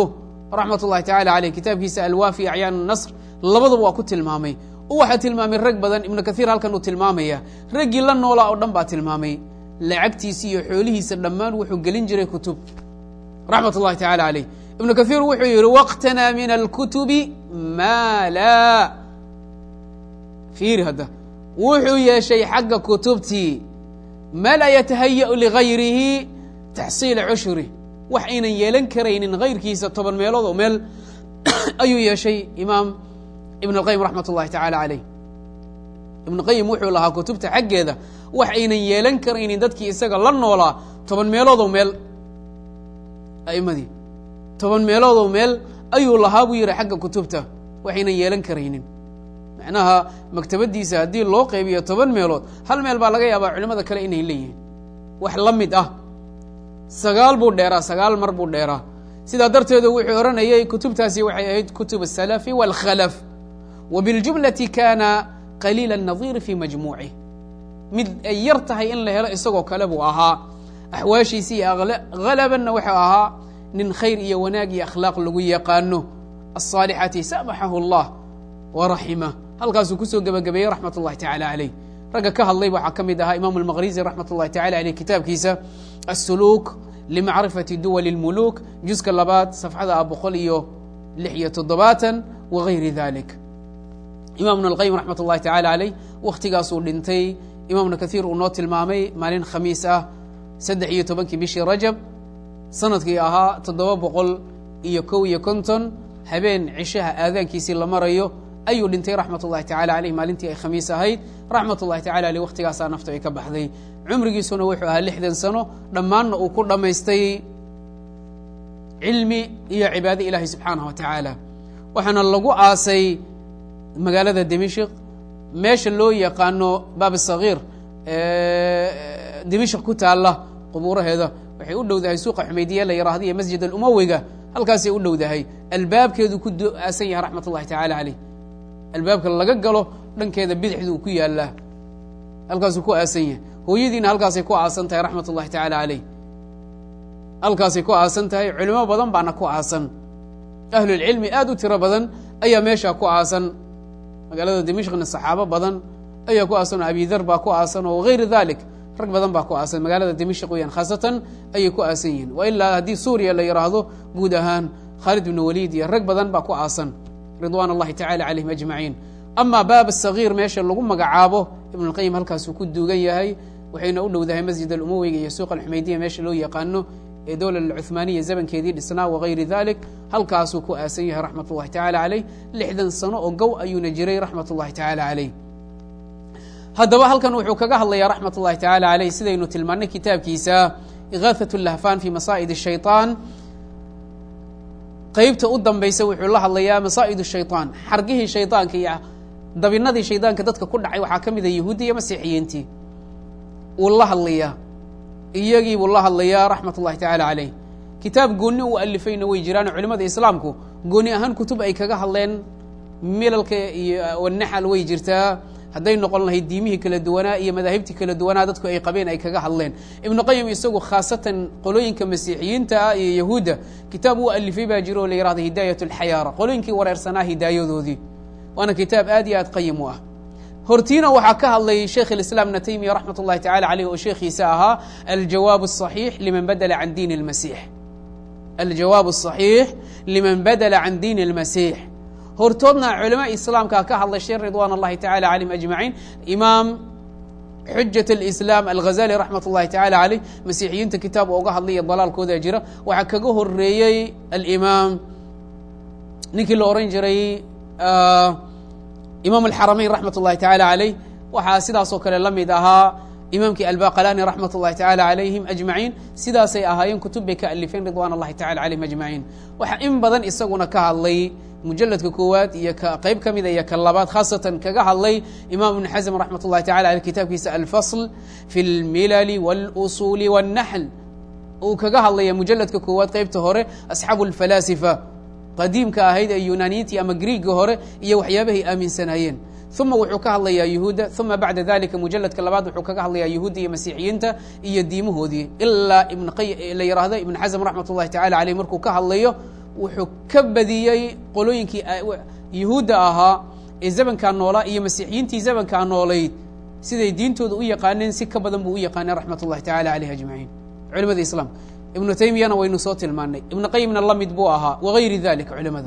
A: raxmat ullahi tacala caleyh kitaabkiisa alwaafi acyaan nasr labadaba waa ku tilmaamay oo waxaa tilmaamay rag badan ibnu kathiir halkan uu tilmaamaya raggii la noolaa oo dhan baa tilmaamay lacagtiisi iyo xoolihiisa dhammaan wuxuu gelin jiray kutub raxmat ullahi tacala caleyh ibnu kathiir wuxuu yihi waqtanaa min alkutubi maa laa fiiri hadda wuxuu yeeshay xagga kutubtii ma laa yatahaya'u ligayrihi taxsiila cushuri wax aynan yeelan karaynin hayrkiisa toban meelood oo meel ayuu yeeshay imaam ibn اlqayim raxmat ullahi tacala caleyh ibnu qayim wuxuu lahaa kutubta xaggeeda wax aynan yeelan karaynin dadkii isaga la noolaa toban meeloodoo meel a'imadii toban meeloodoo meel ayuu lahaa buu yihi xagga kutubta waxaynan yeelan karaynin macnaha maktabadiisa haddii loo qaybiyo toban meelood hal meel baa laga yaabaa culimada kale inay leeyihiin wax la mid ah sagaal buu dheeraa sagaal mar buu dheeraa sidaa darteedu wuxuu odhanayay kutubtaasi waxay ahayd kutub الsalafi wاlkhalaf wa biاljumlati kana qaliila الnadiiri fi majmuucih mid ay yar tahay in la helo isagoo kale buu ahaa axwaashiisi iyo halabanna wuxuu ahaa nin khayr iyo wanaag iyo akhlaaq lagu yaqaano الصaalixati samaxahu اllah waraximah halkaasuu kusoo gebagabeeyey raxmat ullahi tacala caleyh ragga ka hadlay waxaa ka mid ahaa imam almaqrizi raxmat ullahi tacala aleyh kitaabkiisa asuluuk limacrifati duwali اlmuluuk juska labaad safxada a boqol iyo lix iyo toddobaatan wagayri dalik imam ibn alqayim raxmat ullahi tacala caleyh wakhtigaasuu dhintay imam ibnu kathiir uu noo tilmaamay maalin khamiis ah saddex iyo tobankii bishii rajab sanadkii ahaa toddoba boqol iyo kow iyo konton habeen cishaha aadaankiisii la marayo ayuu dhintay raxmat ullahi tacala aleyh maalintii ay khamiis ahayd raxmat ullahi tacala aleyh waktigaasaa naftu ay ka baxday cumrigiisuna wuxuu ahaa lixdan sano dhammaanna uu ku dhammaystay cilmi iyo cibaado ilaahi subxaanah wa tacaala waxaana lagu aasay magaalada dimishik meesha loo yaqaano baab sagiir dimishik ku taalla qubuuraheeda waxay u dhowdahay suuqa xumeydiya la yiraahdo iyo masjid alumawiga halkaasay u dhowdahay albaabkeedu ku aasan yahay raxmat ullahi tacala caleyh albaabka laga galo dhankeeda bidixdu ku yaalaa halkaasuu ku aasan yahay hooyadiina halkaasay ku aasan tahay raxmat ullahi tacala caleyh halkaasay ku aasan tahay culimo badan baana ku aasan ahlulcilmi aad u tiro badan ayaa meeshaa ku aasan magaalada dimishkna saxaabo badan ayaa ku aasan oo abidar baa ku aasan oo gayri dalik rag badan baa ku aasan magaalada dimishk weyaan khaasatan ayay ku aasan yihiin wa ilaa haddii suuriya la yidhaahdo guud ahaan khaalid bnu waliid iyo rag badan baa ku aasan ridwan اllahi tacala calayhim ajmaciin ama baab sagiir meesha lagu magacaabo ibn اlqayim halkaasuu ku duugan yahay waxayna u dhowdahay masjid alumawiga iyo suuq alxumeydiya meesha loo yaqaano ee dowla alcuhmaaniya zamankeedii dhisnaa wagayri dalik halkaasuu ku aasan yahay raxmat ullahi tacala caleyh lixdan sano oo gow ayuuna jiray raxmat ullahi tacala caleyh haddaba halkan wuxuu kaga hadlayaa raxmat ullahi tacala caleyh sidaynu tilmaanay kitaabkiisa igaaثaة اlahfan fi masaa'id الshayطaan qeybta u dambaysa wuxuu la hadlayaa masaa'id الshayطaan xargihii shayطaanka iyo dabinadii shaydaanka dadka ku dhacay waxaa ka mida yahuudi iyo masiixiyiintii wuu la hadlayaa iyagii buu la hadlayaa raxmat ullahi tacala caleyh kitaab gooni uu alifayna way jiraano culimada islaamku gooni ahaan kutub ay kaga hadleen milalka iyo naxal way jirtaa hadday noqon lahayd diimihii kala duwanaa iyo madaahibtii kala duwanaa dadku ay qabeen ay kaga hadleen ibnu qayim isagu khaasatan qolooyinka masiixiyiinta ah iyo yahuudda kitaab uu alifay baa jiro oo la yihahdo hidaayat alxayaara qolooyinkii wareersanaa hidaayadoodii waana kitaab aad iyo aad qayim u ah hortiina waxaa ka hadlay sheekh اiسlاm ibn taymiya raxmat ullahi tacala aleyh oo sheekhiisa ahaa aljawaab الصaxiix liman badla can diin اlmasix aljawaab الصaxiix liman badla can diin اlmasiix hortoodna culama islaamka ka hadlashay ridwan اllahi tacala calayhim ajmaciin imaam xujaة اlislaam alghazali raxmat ullahi tacala caleyh masiixiyiinta kitaab ooga hadlaya dalaalkooda jira waxaa kaga horeeyey alimaam ninkii la oran jiray imaam alxaramayn raxmat ullahi tacala caleyh waxaa sidaasoo kale la mid ahaa imaamkii albaqalani raxmat ullahi tacala calayhim ajmaciin sidaasay ahaayeen kutub bay ka alifeen ridwan allahi tacala calayhim ajmaciin waxaa in badan isaguna ka hadlay mujaladka koowaad iyo ka qeyb ka mida iyo ka labaad khaasatan kaga hadlay imam ibn xasm raxmat ullahi tacala aleyh kitaabkiisa alfasl fi اlmilali wاlusuuli wاlnaxl uu kaga hadlaya mujaladka koowaad qeybta hore asxaabu اlfalaasifa qadiimka ahayd ee yunaaniyiintii ama griiga hore iyo waxyaabahay aaminsanaayeen uma wuxuu ka hadlayaa yuhuudda uma bacda dalika mujaladka labaad wuxuu kaga hadlayaa yuhuudda iyo masiixiyiinta iyo diimahoodii ilaa la yihahdo ibn xasm raxmat ullahi tacala aleyh markuu ka hadlayo wuxuu ka badiyey qolooyinkii yuhuudda ahaa ee zamankaa noolaa iyo masiixiyiintii zamankaa noolayd siday diintooda u yaqaaneen si ka badan buu u yaqaaneen raxmat ullahi tacala aleyh ajmaciin culimada islaamka ibnu taymiyana waynu soo tilmaanay ibnu qayimna la mid buu ahaa wagayri dalika culimada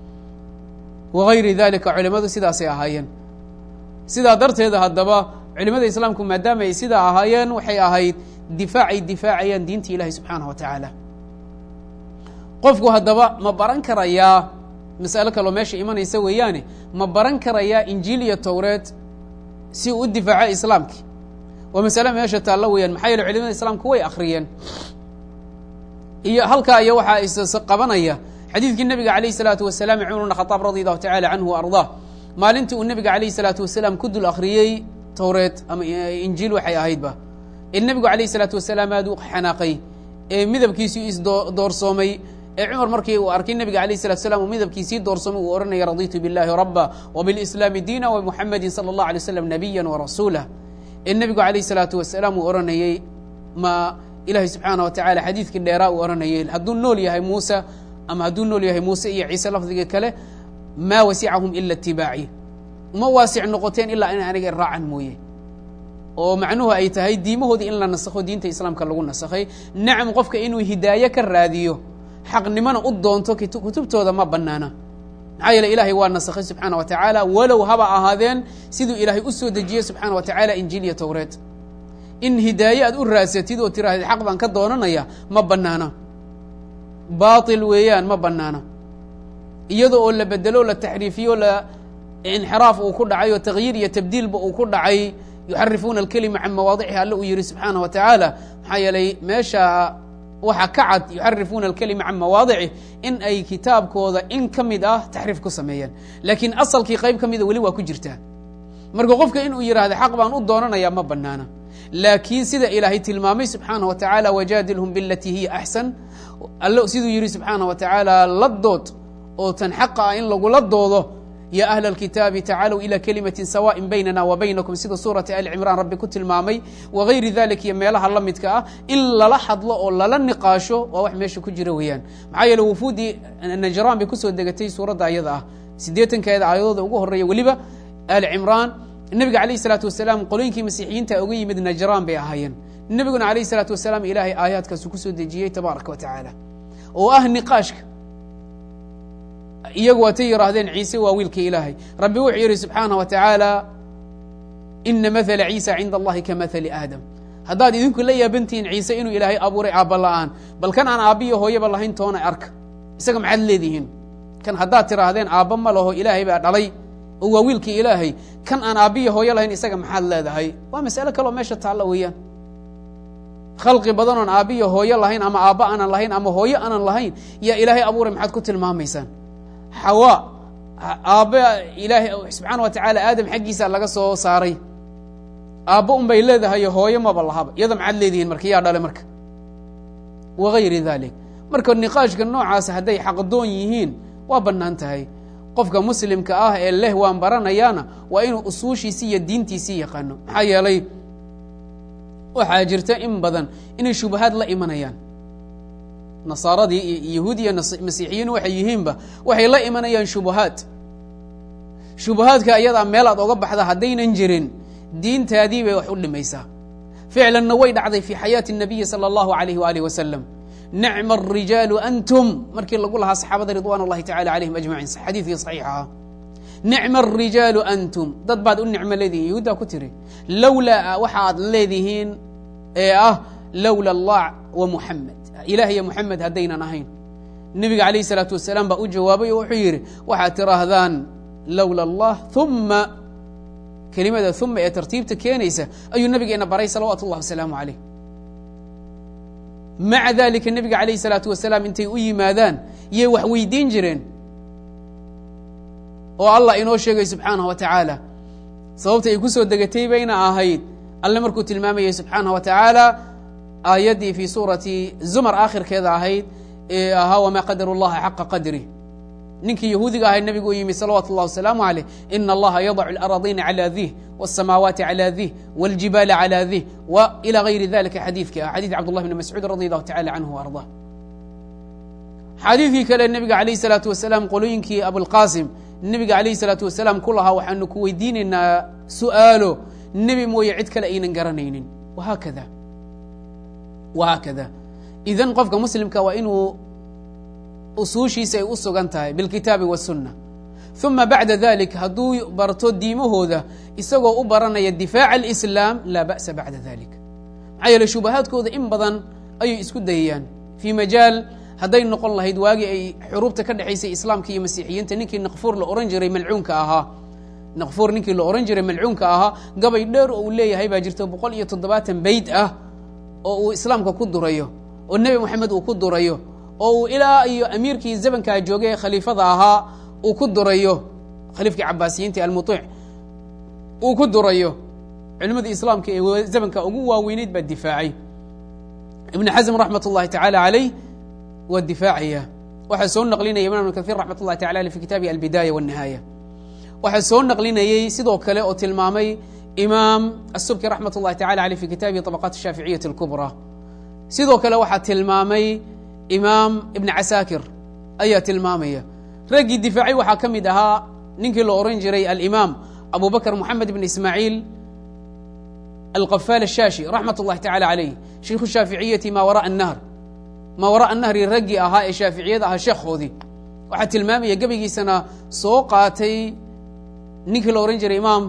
A: wagayri dalika culimadu sidaasay ahaayeen sidaa darteeda haddaba culimada islaamku maadaama ay sidaa ahaayeen waxay ahayd difaacay difaacayaan diinta ilahi subxaanah wa tacaala qofku haddaba ma baran karayaa masalo kaloo meesha imanaysa weeyaane ma baran karayaa injiil iyo towreed si uu u difaaco islaamkii waa masale meesha taallo weeyaan maxaa yeele culimada islaamku way akriyeen iyo halkaa iyo waxaa is qabanaya xadiidkii nebiga alayh الsalaatu wasalaam cumar bn khadaab radi allahu tacala canhu ardaa maalintii uu nebiga alayh الsalaatu wasalaam ku dul akhriyey towreed ama injiil waxay ahaydba ee nebigu alayh الsalaatu wasalaam aad u xanaaqay ee midabkiisii isdoorsoomay ee cumar markii uu arkay nebiga alayh الsalatu slam uu midabkiisii doorsoomay uu ohanaya raditu biاllahi raba wbiاlislaami diina wmuxamadi salى اllah alay slam nabiya warasuula ee nebigu alayh الsalaatu wasalaam uu ohanayey ma ilahi subxaana wa tacala xadiidkii dheeraa uu ohanayay hadduu nool yahay muuse ama hadduu nool yahay muuse iyo ciise lafdiga kale maa wasicahum ila itibaaci uma waasic noqoteen ilaa in aniga raacan mooye oo macnuhu ay tahay diimahoodii in la nasakho diinta islaamka lagu nasakhay nacam qofka inuu hidaaye ka raadiyo xaqnimona u doonto kutubtooda ma banaana maxaa yeele ilaahay waa nasakhay subxaana wa tacaala walow haba ahaadeen siduu ilaahay u soo dejiyey subxaana wa tacaala injiil iyo towreed in hidaaye aad u raadsatid oo tirahdid xaq baan ka doonanaya ma banaana baatil weeyaan ma banaana iyada oo la bedelo la taxriifiyo la inxiraaf uu ku dhacay oo takyiir iyo tabdiilba uu ku dhacay yuxarifuuna alkelima can mawaadicihi alle uu yihi subxaana wa tacaala maxaa yeelay meesha waxaa ka cad yuxarifuuna alkelima can mawaadicih in ay kitaabkooda in ka mid ah taxriif ku sameeyeen laakiin asalkii qayb ka mida weli waa ku jirtaa marka qofka inuu yidhahda xaq baan u doonanaya ma banaana laakiin sida ilaahay tilmaamay subxaana wa tacaala wajaadilhum bilatii hiya axsan alle siduu yihi subxaana wa tacaala la dood oo tan xaqa ah in lagula doodo ya ahla alkitaabi tacaalow ila kelimatin sawaaءin baynana wa baynakum sida suurati ali cimraan rabbi ku tilmaamay wagayri dalik iyo meelaha la midka ah in lala hadlo oo lala niqaasho waa wax meesha ku jira weeyaan maxaa yeele wufuudii najraan bay kusoo degatay suuradda ayada ah siddeetankeeda aayadooda ugu horeeya weliba ali cimraan nebiga alayh isalaatu wasalaam qolooyinkii masiixiyiinta uga yimid najraan bay ahaayeen nebiguna alayh isalaatu wasalaam ilaahay aayaadkaasu kusoo dejiyey tabaaraka wa tacaala oo ah niqaashka iyagu waatay yihaahdeen ciise waa wiilka ilaahay rabbi wuxuu yidhi subxaana wa tacaala ina mahala ciisa cinda allahi ka mahali aadam haddaad idinku la yaabantihiin ciise inuu ilaahay abuuray aabba la'aan bal kan aan aabbiyo hooyaba lahayn toona arka isaga maxaad leedihiin kan haddaad tidhaahdeen aabba ma laho ilaahay baa dhalay oo waa wiilkii ilaahay kan aan aabbiyo hooyo lahayn isaga maxaad leedahay waa mas'ale kaloo meesha taalla weeyaan khalqi badan oon aabbiyo hooyo lahayn ama aabba aanan lahayn ama hooyo aanan lahayn yaa ilaahay abuuray maxaad ku tilmaamaysaan xawa aabba ilaahay subxaana wa tacaala aadam xaggiisa laga soo saaray aabba un bay leedahay hooyo maba lahaba iyada maxaad leedihiin marka yaa dhale marka wagayri dalik marka niqaashka noocaasa hadday xaqdoon yihiin waa bannaan tahay qofka muslimka ah ee leh waan baranayaana waa inuu usuushiisii iyo diintiisii yaqaano maxaa yeelay waxaa jirta in badan inay shubahaad la imanayaan nasaaradii iyo yahuud iyo masiixiyiin waxay yihiinba waxay la imanayaan shubahaad shubahaadka ayadaa meel aad oga baxda haddaynan jirin diintaadii bay wax u dhimaysaa ficlanna way dhacday fi xayaati الnabiyi salى اllahu alayh walih wasalam nicma الrijaalu antum markii lagu lahaa saxaabada ridwan اllahi tacala alayhim ajmaciin xadiidkii saxiixaha nicma الrijaalu antum dad baad u nicmo leedihiin yahuuddaa ku tiri lowlaa waxaad leedihiin ee ah lowla allah wa muxamed ilah iyo muxamed haddaynan ahayn nebiga alayh الsalaatu wasalaam baa u jawaabay oo wuxuu yidhi waxaad tiraahdaan lowla allah uma kelimada uma ee tartiibta keenaysa ayuu nabigeena baray salawaatu اllah wasalaamu alayh maca dalika nebiga alayh الsalaatu wasalaam intay u yimaadaan yay wax weydiin jireen oo allah inoo sheegay subxaanaه wa tacaala sababta ay ku soo degatay bayna ahayd alle markuu tilmaamayay subxaanaه wa tacaala aayaddii fii suurati zumar aakhirkeeda ahayd ee ahaa wamaa qadaru اllaha xaqa qadri ninkii yahuudiga ahay nebigu u yimi salawaatu اllah wasalaamu عaleyh ina allaha yadacu اlأraضina calى dih wالsamaawaati calى dih wاljibaala calى dih w ilى gayri dalika xadiidkii ah xadiid cabd llah bn mascuud radi allahu tacala canhu arضah xadiidkii kale nebiga calayh isalaatu wasalaam qolooyinkii abulqaasim nebiga calayhi salaatu wasalaam ku lahaa waxaanu ku weydiinaynaa su'aalo nebi mooye cid kale aynan garanaynin wahaakada wahaakada idan qofka muslimka waa inuu usuushiisa ay u sugan tahay bilkitaabi wasunna uma bacda dalik hadduu barto diimahooda isagoo u baranaya difaaca alislaam laa ba'sa bacda dalik maxaa yeele shubahaadkooda in badan ayay isku dayayaan fii majaal hadday noqon lahayd waagii ay xuruubta ka dhexaysay islaamka iyo masiixiyiinta ninkii naqfuur la ohan jiray malcuunka ahaa naqfuur ninkii la ohan jiray malcuunka ahaa gabay dheer oo uu leeyahay baa jirta boqol iyo toddobaatan beyd ah oo uu islaamka ku durayo oo nebi moxamed uu ku durayo oo uu ilaa iyo amiirkii zamankaa joogay ee khaliifada ahaa uu ku durayo khaliifkii cabaasiyiinta almuiic uu ku durayo culimadii islaamka ee zamanka ugu waaweyneyd baa difaacay ibn xasm raxmat اllahi tacaala calayh waa difaacaya waxaa soo naqlinaya imam ibn kahiir raxmat اllahi tacala aleh fi kitaabihi albidaaya wالnihaaya waxaa soo naqlinayey sidoo kale oo tilmaamay imaam asubki raxmat اllahi tacala aleh fi kitaabihi طabaqaat الshaaficiyati اlkubra sidoo kale waxaa tilmaamay imaam ibn casaakir ayaa tilmaamaya raggii difaacay waxaa ka mid ahaa ninkii la ohan jiray alimaam abu bakr moxamed ibn ismaaciil alqafaal ashaashi raxmat اllahi tacala calayh shiikhu shaaficiyati ma wara'a الnahr maa wara'a nahri raggii ahaa ee shaaficiyada ahaa sheekhoodii waxaa tilmaamaya gebigiisana soo qaatay ninkii la ohan jiray imaam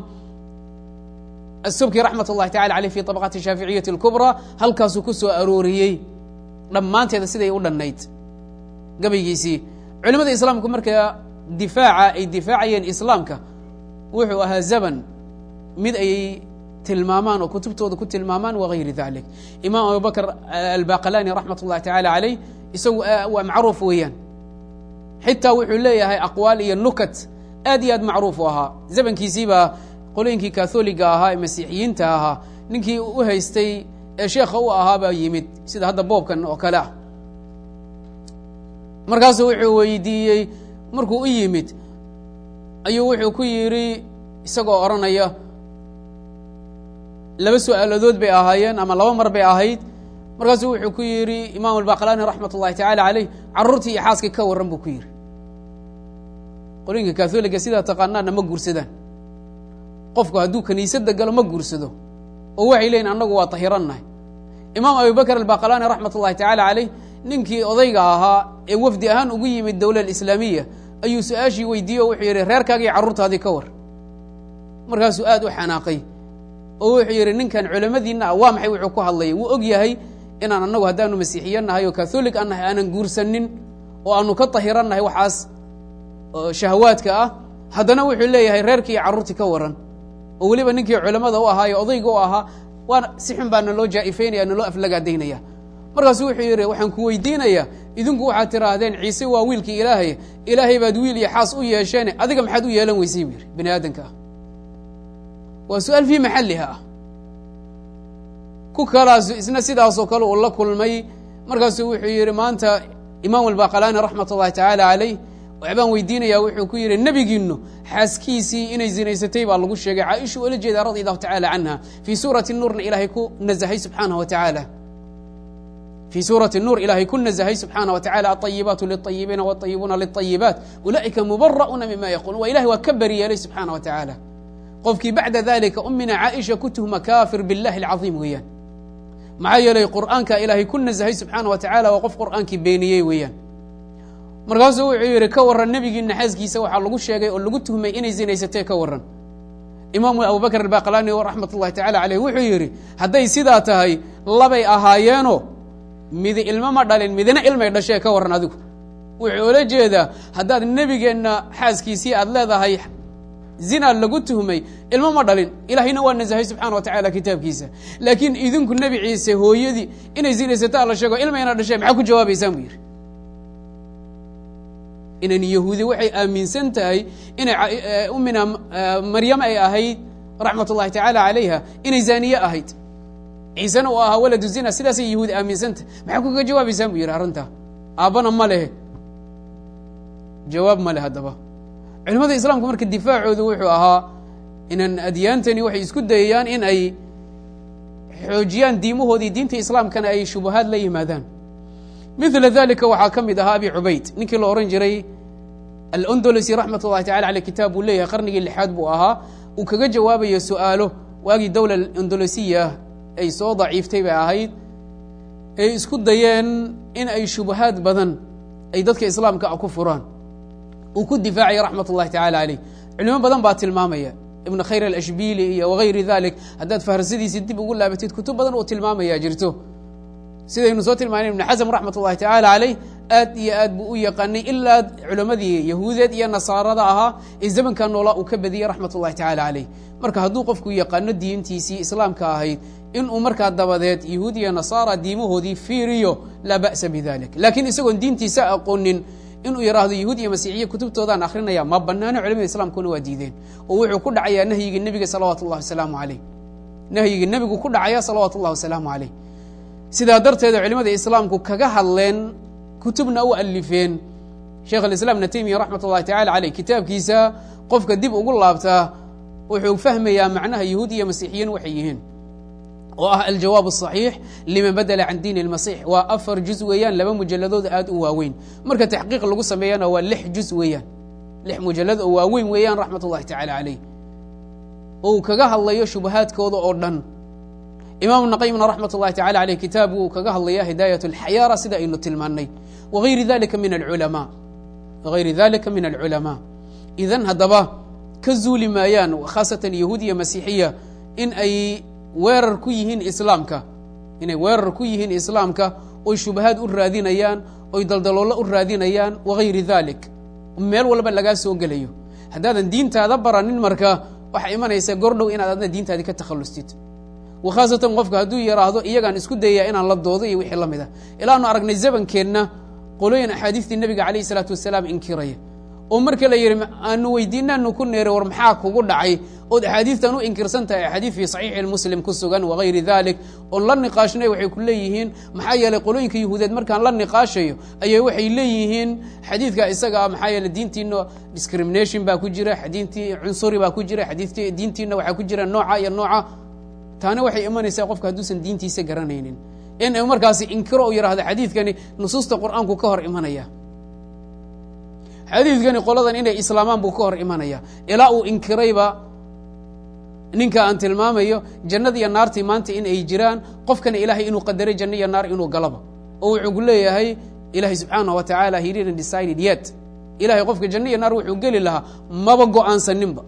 A: asubki raxmat اllahi tacala aleyh fi طabaqaati shaaficiyati اlkubraa halkaasuu ku soo arooriyey dhammaanteeda siday u dhannayd gabaygiisii culimada islaamku markaa difaaca ay difaacayeen islaamka wuxuu ahaa zaban mid ay tilmaamaan oo kutubtooda ku tilmaamaan wagayri dalik imaam abubakr albaqalani raxmat اllahi tacala calayh isagu waa macruuf weeyaan xitaa wuxuu leeyahay aqwaal iyo nukat aad iyo aad macruuf u ahaa zamankiisiibaa qolooyinkii katholiga ahaa ee masiixiyiinta ahaa ninkii u haystay ee sheekha u ahaa baa yimid sida hadda boobkan oo kale ah markaasuu wuxuu weydiiyey markuu u yimid ayuu wuxuu ku yidhi isagoo odhanaya laba su-aaladood bay ahaayeen ama laba mar bay ahayd markaasuu wuxuu ku yidhi imaam albaqlani raxmat ullahi tacala caleyh carruurtii iyo xaaskii ka warran buu ku yidhi qolooyinka katholiga sidaa taqaanaana ma guursadaan qofku hadduu kaniisadda galo ma guursado oo waxay leeyiin annagu waa tahirannahay imaam abubakr albaqlani raxmat ullahi tacala caleyh ninkii odayga ahaa ee wafdi ahaan ugu yimid dowla alislaamiya ayuu su-aashii weydiiyey oo wuxuu yidhi reerkaagii carruurtaadii ka war markaasuu aad u xanaaqay oo wuxuu yidhi ninkan culamadiina ah waa maxay wuxuu ku hadlayay wuu og yahay inaan annagu haddaanu masiixiya nahay oo katholig an nahay aanan guursanin oo aanu ka tahiran nahay waxaas shahawaadka ah haddana wuxuu leeyahay reerkii iyo carruurtii ka waran oo weliba ninkii culamada u ahaa ee odayga u ahaa waa si xun baa naloo jaa'ifaynaya naloo aflagaadaynaya markaasu wuxuu yidhi waxaan ku weydiinayaa idinku waxaad tiraahdeen ciise waa wiilkii ilaahay ilaahay baad wiil iyo xaas u yeesheene adiga maxaad u yeelan weysay buu yidhi bini aadamka ah waa su-aal fii maxalliha ah ku kalaasu isna sidaasoo kale uu la kulmay markaasuu wuxuu yidhi maanta imaam albaqalani raxmat ullahi tacaala calayh waxbaan weydiinayaa wuxuu ku yidhi nebigiinu xaaskiisii inay zinaysatay baa lagu sheegay caaisha oola jeedaa radi allahu tacala canha fii suurati nuurna ilaahay ku nazahay subxaanah wa tacaala fii suurati nuur ilaahay ku nazahay subxaana wa tacala alطayibaatu liلطayibiina wاطayibuuna liلطayibaat ulaa'ika mubara'uuna mima yaquuluun waa ilahay waa ka beri yeelay subxaana wa tacaala qofkii bacda dalika umina caaisha ku tuhma kaafir biاllahi اlcaظiim weeyaan maxaa yeelay qur'aanka ilaahay ku nazahay subxaana wa tacala waa qof qur'aankii beeniyey weeyaan markaasuu wuxuu yidhi ka warran nebigiina xaaskiisa waxaa lagu sheegay oo lagu tuhmay inay zinaysatee ka warran imaamu abubakr albaqlani raxmat ullahi tacala caleyh wuxuu yidhi hadday sidaa tahay labay ahaayeeno midi ilmo ma dhalin midina ilmay dhashee ka warran adigu wuxuu ola jeedaa haddaad nebigeenna xaaskiisii aad leedahay zina lagu tuhmay ilmo ma dhalin ilaahayna waa nasahay subxana wa tacala kitaabkiisa laakiin idinku nebi ciise hooyadii inay zinaysataa la sheego ilmayna dhashee maxaa ku jawaabaysaan buu yidhi inan yahuudi waxay aaminsan tahay inay umina maryam ay ahayd raxmat ullahi tacaala calayha inay zaaniye ahayd ciisena uu ahaa waladu zina sidaasay yahuudi aaminsantahy maxaa kuga jawaabaysaan buu yidhi arrintaa aabbana ma lehe jawaab ma leh haddaba culimada islaamku marka difaacoodu wuxuu ahaa inan adyaantani waxay isku dayayaan in ay xoojiyaan diimahoodii diinta islaamkana ay shubahaad la yimaadaan mila dalika waxaa ka mid ahaa abi cubayd ninkii la ohan jiray alondolosi raxmat ullahi tacala aleyh kitaab buu leeyahay qarnigii lixaad buu ahaa uu kaga jawaabayo su-aalo waagii dowla ondolosiya ay soo daciiftay bay ahayd ay isku dayeen in ay shubahaad badan ay dadka islaamka ah ku furaan uu ku difaacaya raxmat ullahi tacala aleyh culimo badan baa tilmaamaya ibn khayr alashbili iyo wagayri dalik haddaad faharsadiisi dib ugu laabatid kutub badan uu tilmaamaya jirto sidaynu soo tilmaanay ibn xasm raxmat ullahi tacaala caleyh aad iyo aad buu u yaqaanay ilaa culammadii yahuudeed iyo nasaarada ahaa ee zamanka noolaa uu ka badiyey raxmat ullahi tacala caleyh marka hadduu qofku yaqaano diintiisii islaamka ahayd inuu markaa dabadeed yahuud iyo nasaara diimahoodii fiiriyo laa ba'sa bidalik laakiin isagoon diintiisa aqoonin inuu yidhaahdo yahuud iyo masiixiya kutubtoodaan akrinaya ma banaano culamada islaamkuna waa diideen oo wuxuu ku dhacayaa nahyigii nebiga salawaatu ullahi wasalaamu caleyh nahyigii nebigu ku dhacaya salawaatu ullahi wasalaamu caleyh sidaa darteeda culimada islaamku kaga hadleen kutubna u alifeen sheekh alislaam ibna taymiya raxmat ullahi tacala caleyh kitaabkiisa qofka dib ugu laabtaa wuxuu fahmayaa macnaha yahuud iyo masiixiyiin waxay yihiin oo ah aljawaab asaxiix liman badela can diin lmasix waa afar juz weeyaan laba mujaladood aad u waaweyn marka taxqiiq lagu sameeyana waa lix juz weeyaan lix mujalad oo waaweyn weeyaan raxmat ullahi tacala caleyh oo uu kaga hadlayo shubahaadkooda oo dhan imaam naqayimna raxmat ullahi tacala aleyh kitaab uu kaga hadlaya hidaayat alxayaara sida aynu tilmaannay wagayri dalika min alculamaa wagayri dalika min alculamaa idan haddaba ka zuuli maayaan khaasatan yahuud iyo masiixiya in ay weerar ku yihiin islaamka inay weerar ku yihiin islaamka oy shubahaad u raadinayaan oy daldaloolo u raadinayaan wagayri dalik meel walba lagaa soo gelayo haddaadan diintaada baranin marka waxaa imanaysa gordhow inaad adna diintaadii ka takhallustid khaasatan qofka hadduu yidhaahdo iyagaan isku dayaya inaan la doodo iyo wixii la mid a ilaanu aragnay zamankeenna qolooyin axaadiistii nebiga calayh isalaatu wasalaam inkiraya oo marka la yidhi aanu weydiinaanu ku neeray war maxaa kugu dhacay ood axaadiistan u inkirsan tahay axaadiis fii saxiixi muslim ku sugan wagayri dalik oon la niqaashnay waxay ku leeyihiin maxaa yeelay qolooyinka yahuudeed markaan la niqaashayo ayay waxay leeyihiin xadiidka isaga ah maxaa yeeley diintiina discrimination baa ku jira xadiintii cunsuri baa ku jira xadiidti diintiina waxaa ku jira nooca iyo nooca taana waxay imanaysaa qofka hadduusan diintiisa garanaynin in markaasi inkiro u yidhahdo xadiidkani nusuusta qur'aanku ka hor imanaya xadiidkani qoladan inay islaamaan buu ka hor imanaya ilaa uu inkirayba ninka aan tilmaamayo jannada iyo naartii maanta in ay jiraan qofkana ilaahay inuu qadaray janno iyo naar inuu galaba oo wuxuu ku leeyahay ilaahay subxaanah wa tacaala he didn't decided yet ilahay qofka janno iyo naar wuxuu geli lahaa maba go-aansaninba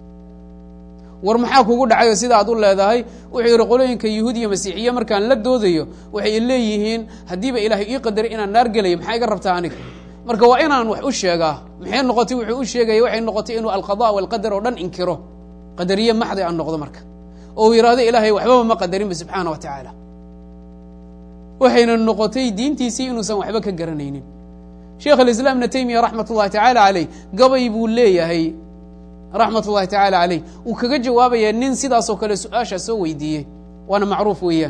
A: war maxaa kugu dhacayo sida aad u leedahay wuxuu yidhi qolooyinka yahuud iyo masiixiye markaan la doodayo waxay leeyihiin haddiiba ilaahay ii qadaray inaan naar gelayo maxaa iga rabtaa aniga marka waa inaan wax u sheegaa maxay noqotay wuxuu u sheegaya waxay noqotay inuu alqada walqadar oo dhan inkiro qadariye maxdi aan noqdo marka oo uu yidhahdo ilaahay waxbaba ma qadarinba subxaana wa tacaala waxayna noqotay diintiisii inuusan waxba ka garanaynin sheekh alislaam ibna taymiya raxmat ullahi tacaala caleyh gabay buu leeyahay raxmat ullahi tacaala caleyh uu kaga jawaabaya nin sidaasoo kale su-aashaa soo weydiiyey waana macruuf weeyaan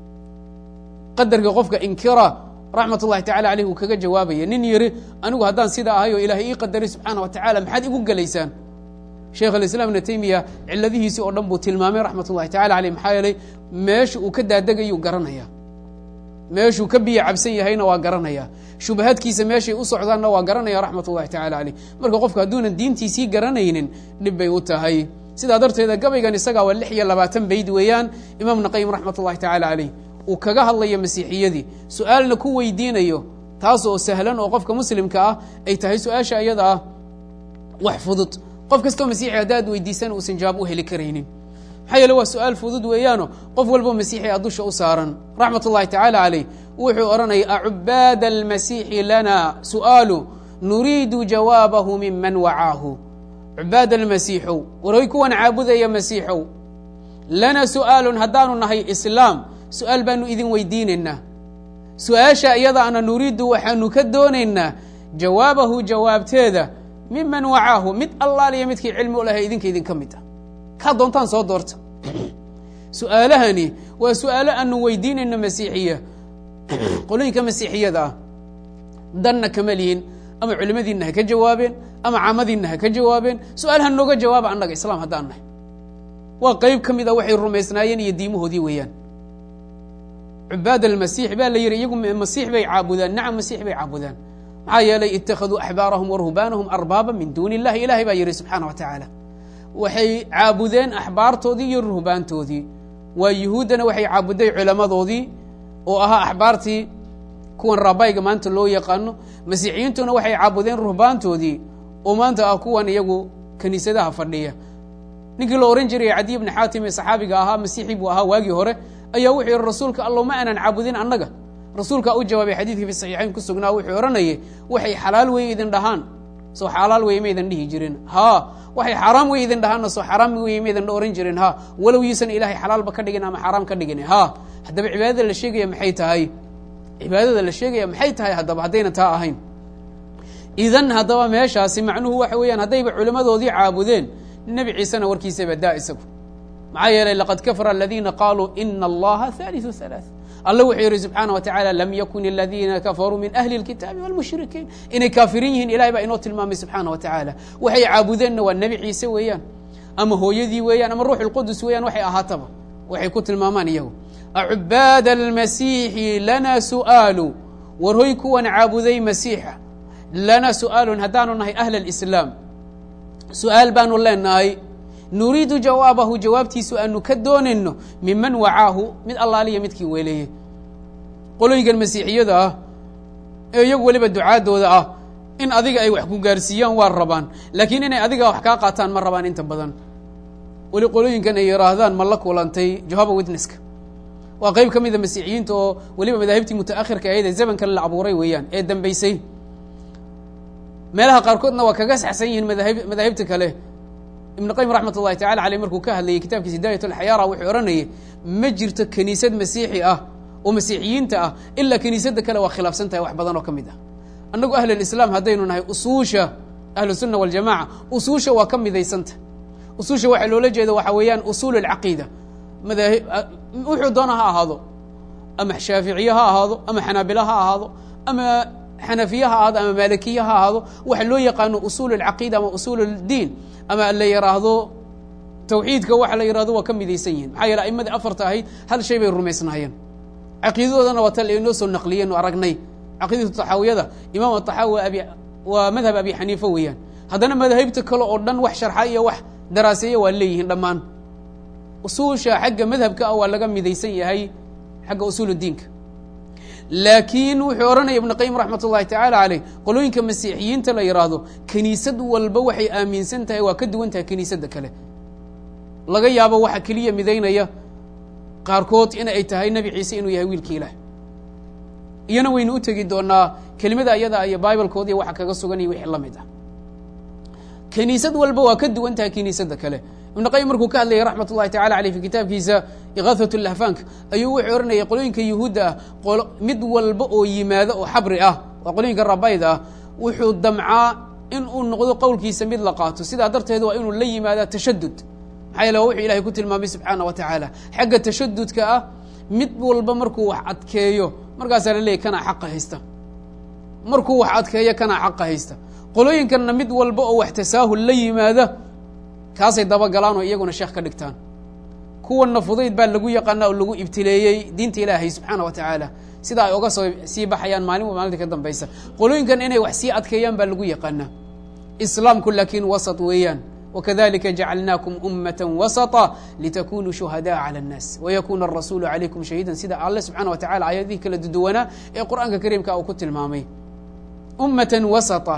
A: qadarka qofka inkira raxmat ullahi tacala aleyh uu kaga jawaabaya nin yiri anigu haddaan sidaa ahay oo ilaahay ii qadaray subxaana wa tacala maxaad igu gelaysaan sheekh alislaam ibna taymiya ciladihiisii oo dhan buu tilmaamay raxmat ullahi tacala aleyh maxaa yeelay meesha uu ka daadegayuu garanaya meeshuu ka biyo cabsan yahayna waa garanaya shubahadkiisa meeshay u socdaanna waa garanaya raxmat ullahi tacala aleyh marka qofku hadduunan diintiisii garanaynin dhib bay u tahay sidaa darteeda gabaygan isagaa waa lix iyo labaatan bayd weeyaan imaam naqayim raxmat ullahi tacala aleyh uu kaga hadlayo masiixiyadii su-aalna ku weydiinayo taas oo sahlan oo qofka muslimka ah ay tahay su-aasha iyada ah wax fudud qof kastoo masiixi haddaad weydiisan uusan jawaab u heli karaynin maxaa yeele waa su-aal fudud weeyaano qof walbo masiixi a dusha u saaran raxmat ullahi tacaala caleyh wuxuu odhanaya acubaada almasiixi lana su'aalu nuriidu jawaabahu miman wacaahu cubaad almasiixow warhoy kuwan caabudaya masiixow lana su'aalun haddaanu nahay islaam su-aal baanu idin weydiinaynaa su-aasha iyadaana nuriidu waxaanu ka doonaynaa jawaabahu jawaabteeda miman wacaahu mid allaaliya midkii cilmi u lahay idinka idinka mid ah kaa doontaan soo doorta su-aalahani waa su-aalo aanu weydiinayno masiixiya qolooyinka masiixiyada ah danna kama lihin ama culimadiinna ha ka jawaabeen ama caamadiinna ha ka jawaabeen su-aalaha nooga jawaaba annaga islaam haddaan nahay waa qeyb ka mid a waxay rumaysnaayeen iyo diimahoodii weeyaan cubaad almasiix baa la yidhi iyagu masiix bay caabudaan nacam masiix bay caabudaan maxaa yeelay ittakhaduu axbaarahum wa ruhbaanahum arbaaba min duuni illahi ilahay baa yidhi subxaana wa tacaala waxay caabudeen axbaartoodii iyo ruhbaantoodii waa yuhuuddana waxay caabuday culamadoodii oo ahaa axbaartii kuwan rabayga maanta loo yaqaano masiixiyiintuna waxay caabudeen ruhbaantoodii oo maanta ah kuwan iyagu kiniisadaha fadhiya ninkii la ohan jiray cadiy bni xaatim ee saxaabiga ahaa masiixi buu ahaa waagii hore ayaa wuxuu yihi rasuulka allow ma aanan caabudin annaga rasuulkaa u jawaabay xadiidkii fi saxiixayn ku sugnaa wuxuu odhanayay waxay xalaal wey idin dhahaan soo xalaal wey maydan dhihi jirin ha waxay xaaraam wey idin dhahaanna soo xaaraam wey maydan ohan jirin ha walow yiisan ilaahay xalaalba ka dhigin ama xaaraam ka dhigin ha haddaba cibaadada la sheegaya maxay tahay cibaadada la sheegaya maxay tahay haddaba haddayna taa ahayn idan haddaba meeshaasi macnuhu waxa weeyaan haddayba culimmadoodii caabudeen nebi ciisena warkiisaba daa isagu maxaa yeelay laqad kafara aladiina qaaluu ina allaha haaliثu halaaث alla wuxuu yihi subxaana wa tacaala lam yakun aladiina kafaruu min ahli اlkitaabi wاlmushrikiin inay kaafirin yihiin ilahay baa inoo tilmaamay subxaana wa tacaala waxay caabudeenna waa nebi ciise weeyaan ama hooyadii weeyaan ama ruux اlqudus weeyaan waxay ahaataba waxay ku tilmaamaan iyagu acubaad almasiixi lana su'aalu war hoy kuwan caabuday masiixa lana su'aalun haddaanu nahay ahla اlislaam su-aal baanu leenahay nuriidu jawaabahu jawaabtiisu aanu ka doonayno miman wacaahu mid allaaliya midkii weeleeyey qolooyinkan masiixiyada ah ee iyagu weliba ducaadooda ah in adiga ay wax ku gaarsiiyaan waa rabaan laakiin inay adiga wax kaa qaataan ma rabaan inta badan weli qolooyinkan ay yihaahdaan ma la kulantay johaba witnesska waa qayb ka mida masiixiyiinta oo weliba madaahibtii mutaakhirka ahayd ee zamankan la abuuray weeyaan ee dambeysay meelaha qaarkoodna waa kaga saxsan yihiin madahib madaahibta kale ibn qayim raxmat ullahi tacala aleyh markuu ka hadlayay kitaabkiisa hidaayat alxayaara wuxuu odhanayay ma jirto kiniisad masiixi ah oo masiixiyiinta ah ilaa kiniisadda kale waa khilaafsan tahay wax badan oo ka mid ah annagu ahlalislaam haddaynu nahay usuusha ahlusunna waljamaca usuusha waa ka midaysanta usuusha waxaa loola jeeda waxaa weeyaan usuul alcaqiida madaahi wuxuu doona ha ahaado ama shaaficiye ha ahaado ama xanaabila ha ahaado ama xanafiye ha ahaado ama maalikiye ha ahaado waxa loo yaqaano usuul alcaqiida ama usuul اdiin ama la yidhaahdo tawxiidka waxa la yihahdo waa ka midaysan yihin maxaa yeele aimadii afarta ahayd hal shay bay rumaysnaayeen caqiidadoodana waa tal inoo soo naqliyeen oo aragnay caqiidatu taxaawiyada imaam ataxaawi abi waa madhab abi xaniifa weeyaan haddana madaahibta kale oo dhan wax sharxa iyo wax daraaseeya waa leeyihiin dhammaan usuusha xagga madhabka ah waa laga midaysan yahay xagga usuul diinka laakiin wuxuu odhanaya ibnu qayim raxmat ullahi tacaala caleyh qolooyinka masiixiyiinta la yidhaahdo kiniisad walba waxay aaminsan tahay waa ka duwan tahay kiniisadda kale laga yaabo waxa keliya midaynaya qaarkood in ay tahay nebi ciise inuu yahay wiilki ilaah iyana waynu u tegi doonaa kelimada ayada iyo bibalkood iyo waxa kaga sugan iyo wixii la mid ah kiniisad walba waa ka duwan tahay kiniisadda kale ibnu qayim markuu ka hadlayay raxmat ullahi tacala aleyh fi kitaabkiisa ikaahat lahfaank ayuu wuxuu odhanayay qolooyinka yuhuudda ah mid walba oo yimaado oo xabri ah waa qolooyinka rabayda ah wuxuu damcaa in uu noqdo qowlkiisa mid la qaato sidaa darteed waa inuu la yimaada tashadud maxaa yeele waa wuxuu ilahay ku tilmaamay subxaana wa tacaala xagga tashadudka ah mid walba markuu wax adkeeyo markaasaa la leeyay kanaa xaqa haysta markuu wax adkeeyo kanaa xaqa haysta qolooyinkanna mid walba oo wax tasaahul la yimaada kaasay dabagalaan oo iyaguna sheekh ka dhigtaan kuwanna fudayd baa lagu yaqaana oo lagu ibtileeyey diinta ilaahay subxaana wa tacaala sida ay oga soo sii baxayaan maalin maalinta ka dambaysa qolooyinkan inay wax sii adkeeyaan baa lagu yaqaanaa islaamku laakiin wasat weeyaan wakadalika jacalnaakum ummata wasata litakunuu shuhadaءa calى الnaas wayakuna arasuulu calaykum shahiidan sida alle subxana wa tacala aayadihii kala duduwanaa ee qur'aanka kariimka uu ku tilmaamay ummata wasata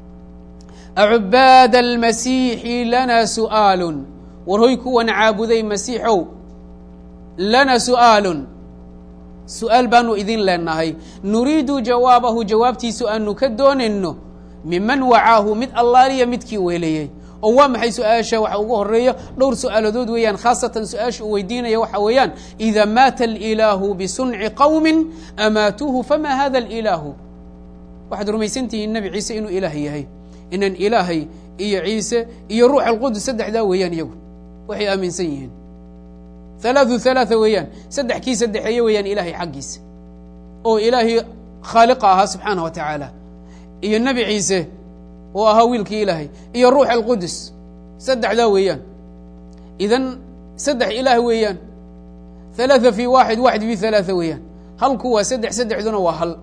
A: acubaad almasiixi lana su'aalun war hoy kuwan caabuday masiixow lana su'aalun su-aal baanu idin leenahay nuriidu jawaabahu jawaabtiisu aanu ka doonayno miman wacaahu mid allaaliya midkii weeleeyey oo waa maxay su-aasha waxa ugu horeeya dhowr su-aaladood weeyaan khaasatan su-aasha uu weydiinaya waxa weeyaan ida maata alilaahu bisunci qowmin amaatuuhu fama hada alilaahu waxaad rumaysantihiin nebi ciise inuu ilaah yahay inan ilaahay iyo ciise iyo ruux alqudus saddexdaa weeyaan iyagu waxay aaminsan yihiin halaathu halaatha weeyaan saddex kii saddexeeye weeyaan ilaahay xaggiisa oo ilaahay khaaliqa ahaa subxaanah wa tacaala iyo nebi ciise oo ahaa wiilkii ilaahay iyo ruux alqudus saddexdaa weeyaan idan saddex ilaah weeyaan halaatha fi waaxid waaxid fi halaatha weeyaan halku waa saddex saddexduna waa hal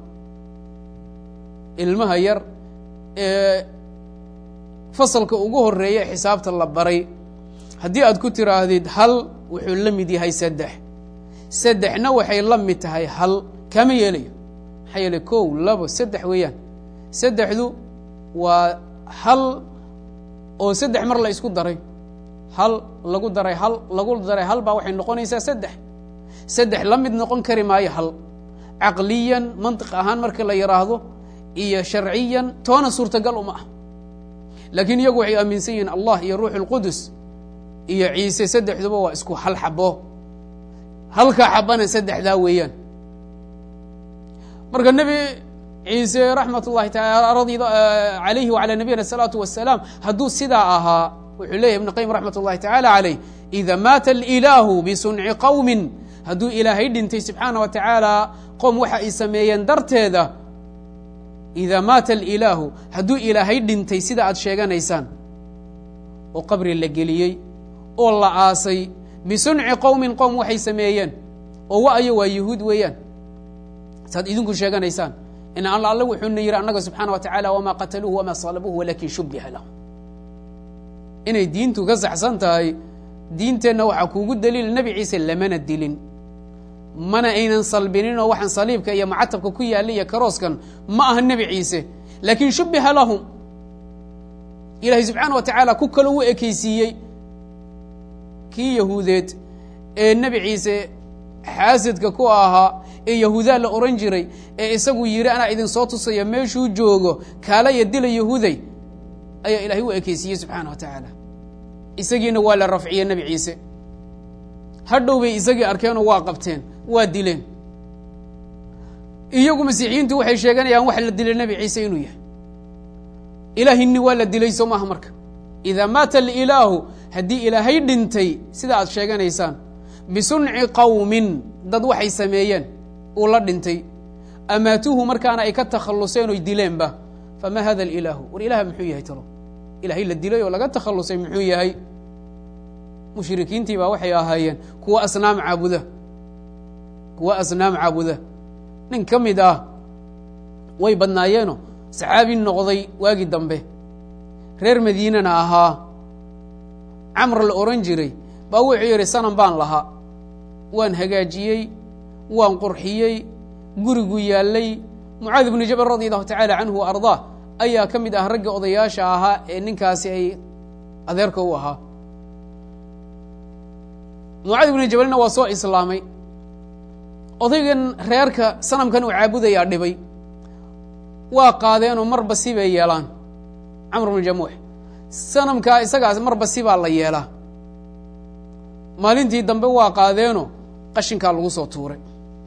A: ilmaha yar ee fasalka ugu horeeya xisaabta la baray haddii aad ku tiraahdid hal wuxuu la mid yahay saddex saddexna waxay la mid tahay hal kama yeelayo maxaa yeeley kow labo saddex weeyaan saddexdu waa hal oo saddex mar la isku daray hal lagu daray hal lagu daray hal baa waxay noqonaysaa saddex saddex la mid noqon kari maayo hal caqliyan mantiq ahaan marka la yidhaahdo iyo sharciyan toona suurtagal uma ah laakiin iyagu waxay aaminsan yihiin allah iyo ruux اlqudus iyo ciise saddexduba waa isku hal xabo halkaa xabana saddexdaa weeyaan marka nebi ciise raxmat ullahi taala alayhi wala nabiyina الsalaatu wasalaam hadduu sidaa ahaa wuxuu leyahy ibn qayim raxmat ullahi tacaala calayh ida maata alilaahu bisunci qowmin hadduu ilaahay dhintay subxaana wa tacaala qoom waxa ay sameeyeen darteeda ida maata alilaahu hadduu ilaahay dhintay sida aad sheeganaysaan oo qabri la geliyey oo la aasay bisunci qowmin qowm waxay sameeyeen oo wa-ayo waa yuhuud weeyaan saad idinku sheeganaysaan in alla alle wuxuuna yidhi annaga subxaana wa tacala wamaa qataluuhu wamaa salabuuhu walakin shubiha lahum inay diintu ka saxsan tahay diinteenna waxaa kuugu daliil nebi ciise lamana dilin mana aynan salbininoo waxaan saliibka iyo macatabka ku yaalla iyo karooskan ma aha nebi ciise laakiin shubiha lahum ilaahay subxaana wa tacaala ku kalo u ekeysiiyey kii yahuudeed ee nebi ciise xaasidka ku ahaa ee yahuudaa la ohan jiray ee isagu yidhi anaa idin soo tusaya meeshuu joogo kaalaya dila yahuuday ayaa ilahay u ekeysiiyey subxaana wa tacaala isagiina waa la rafciyey nebi ciise hadhow bay isagii arkeenoo waa qabteen waa dileen iyagu masiixiyiintu waxay sheeganayaan wax la dilay nebi ciise inuu yahay ilaahini waa la dilay soo maaha marka idaa maata alilaahu haddii ilaahay dhintay sida aad sheeganaysaan bisunci qowmin dad waxay sameeyeen uu la dhintay amaatuuhu markaana ay ka takhalluseen oy dileenba famaa hada alilaahu war ilaah muxuu yahay talo ilaahay la dilay oo laga takhallusay muxuu yahay mushrikiintii baa waxay ahaayeen kuwa asnaam caabuda kuwa asnaam caabuda nin ka mid ah way badnaayeeno saxaabi noqday waagii dambe reer madiinana ahaa camr la ohan jiray baa wuxuu yidhi sanam baan lahaa waan hagaajiyey waan qurxiyey gurigu yaallay mucaadi bnu jabal radi allahu tacaala canhu wa ardaa ayaa ka mid ah ragga odayaasha ahaa ee ninkaasi ay adeerka u ahaa mucaadi bnu jabalna waa soo islaamay odaygan reerka sanamkan uu caabudayaa dhibay waa qaadeenoo marba si bay yeelaan camr bnu jamuux sanamkaa isagaas marba si baa la yeelaa maalintii dambe waa qaadeenoo qashinkaa lagu soo tuuray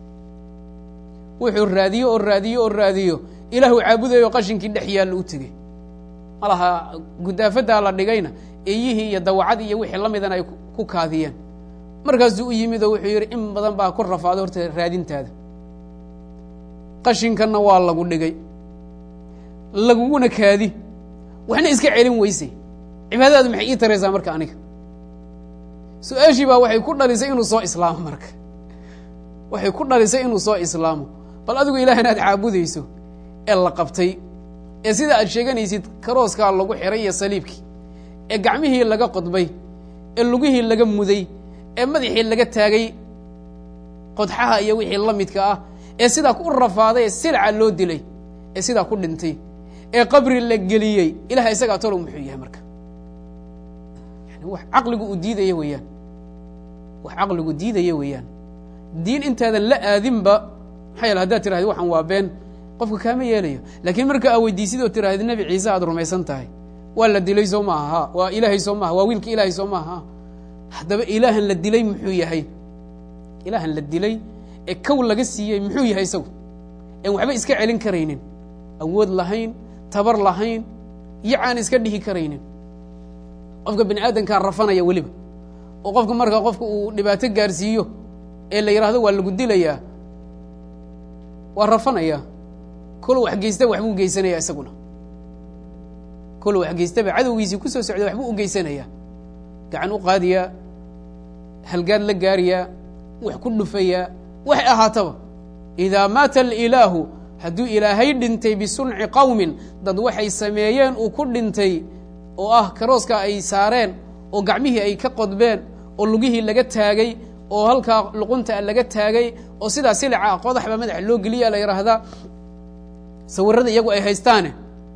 A: wuxuu raadiyo oo raadiyo oo raadiyo ilaahuu caabudayo qashinkii dhex yaalla u tegey malaha gudaafaddaa la dhigayna eyihii iyo dawacad iyo wixii la midana ay ku kaadiyeen markaasuu u yimid oo wuxuu yidhi in badan baa ku rafaaday horta raadintaada qashinkanna waa lagu dhigay laguguna kaadi waxna iska celin weysay cibaadadaadu maxay ii taraysaa marka aniga su-aashii baa waxay ku dhalisay inuu soo islaamo marka waxay ku dhalisay inuu soo islaamo bal adigu ilaahna aad caabudayso ee la qabtay ee sida aad sheeganaysid karooskaa lagu xiray iyo saliibkii ee gacmihii laga qodbay ee lugihii laga muday ee madaxii laga taagay qodxaha iyo wixii la midka ah ee sidaa ku rafaaday ee silca loo dilay ee sidaa ku dhintay ee qabri la geliyey ilaha isagaa tolow muxuu yahay marka yani wax caqligu uu diidaya weeyaan wax caqligu diidaya weeyaan diin intaadan la aadinba maxaa yaele haddaad tirahdi waxaan waa been qofka kaama yeelayo laakiin marka aa weydiisid oo tirahdi nebi ciise aad rumaysan tahay waa la dilay soo maaha ha waa ilaahay soo maaha waa wiilka ilaahay soo maaha ha haddaba ilaahan la dilay muxuu yahay ilaahan la dilay ee kow laga siiyey muxuu yahay isagu en waxba iska celin karaynin awood lahayn tabar lahayn yacaan iska dhihi karaynin qofka bini aadamkaa rafanaya weliba oo qofka marka qofka uu dhibaato gaarsiiyo ee la yidhaahdo waa lagu dilayaa waa rafanaya kol wax geystaba waxbuu geysanaya isaguna kol wax geystaba cadowgiisii kusoo socda waxbuu u geysanaya gacan u qaadiyaa halgaad la gaariyaa wax ku dhufayaa waxay ahaataba idaa maata alilaahu hadduu ilaahay dhintay bisunci qowmin dad waxay sameeyeen uu ku dhintay oo ah karooska ay saareen oo gacmihii ay ka qodbeen oo lugihii laga taagay oo halkaa luqunta laga taagay oo sidaa silica qodax baa madaxa loo geliya la yidhaahdaa sawirada iyagu ay haystaane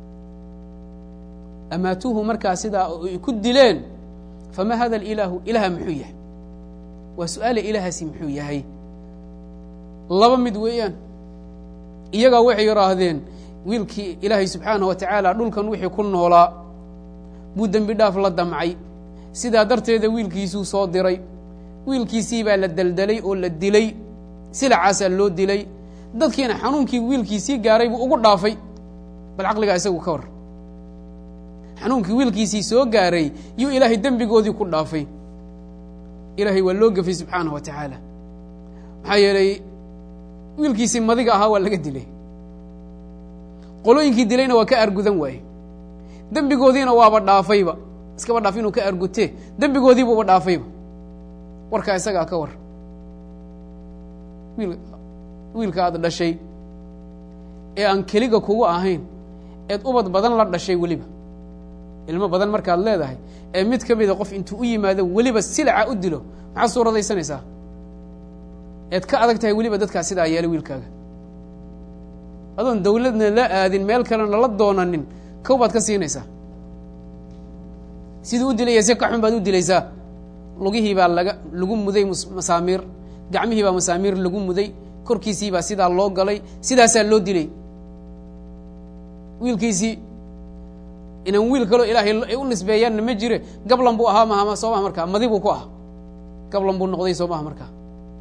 A: amaatuuhu markaa sidaa ay ku dileen fama hada alilaahu ilaha muxuu yahay waa su-aale ilaahaasi muxuu yahay laba mid weeyaan iyagaa waxay yidhaahdeen wiilkii ilaahay subxaanah wa tacaala dhulkan wixii ku noolaa buu dembi dhaaf la damcay sidaa darteeda wiilkiisuu soo diray wiilkiisii baa la deldelay oo la dilay silacaasaa loo dilay dadkiina xanuunkii wiilkiisii gaaray buu ugu dhaafay bal caqligaa isagu ka war xanuunkii wiilkiisii soo gaaray yuu ilaahay dembigoodii ku dhaafay ilaahay waa loo gefay subxaanah wa tacaala maxaa yeelay wiilkiisii madiga ahaa waa laga dilay qolooyinkii dilayna waa ka argudan waaye dembigoodiina waaba dhaafayba iskaba dhaaf inuu ka argutee dembigoodiibuuba dhaafayba warkaa isagaa ka war wiil wiilka aad dhashay ee aan keliga kugu ahayn eed ubad badan la dhashay weliba ilmo badan markaad leedahay ee mid ka mida qof intuu u yimaado weliba silaca u dilo maxaad suuradaysanaysaa eed ka adag tahay weliba dadkaa sidaa yeelay wiilkaaga adoon dawladna la aadin meel kalena la doonanin kow baad ka siinaysaa siduu u dilaya si ka xun baad u dilaysaa lugihii baa laga lagu muday masaamiir gacmihii baa masaamiir lagu muday korkiisii baa sidaa loo galay sidaasaa loo dilay wiilkiisii inaan wiil kaloo ilaahay ay u nisbeeyaanna ma jire gablan buu ahaa maha soo maha markaa madi buu ku ah gablan buu noqday soo maha markaa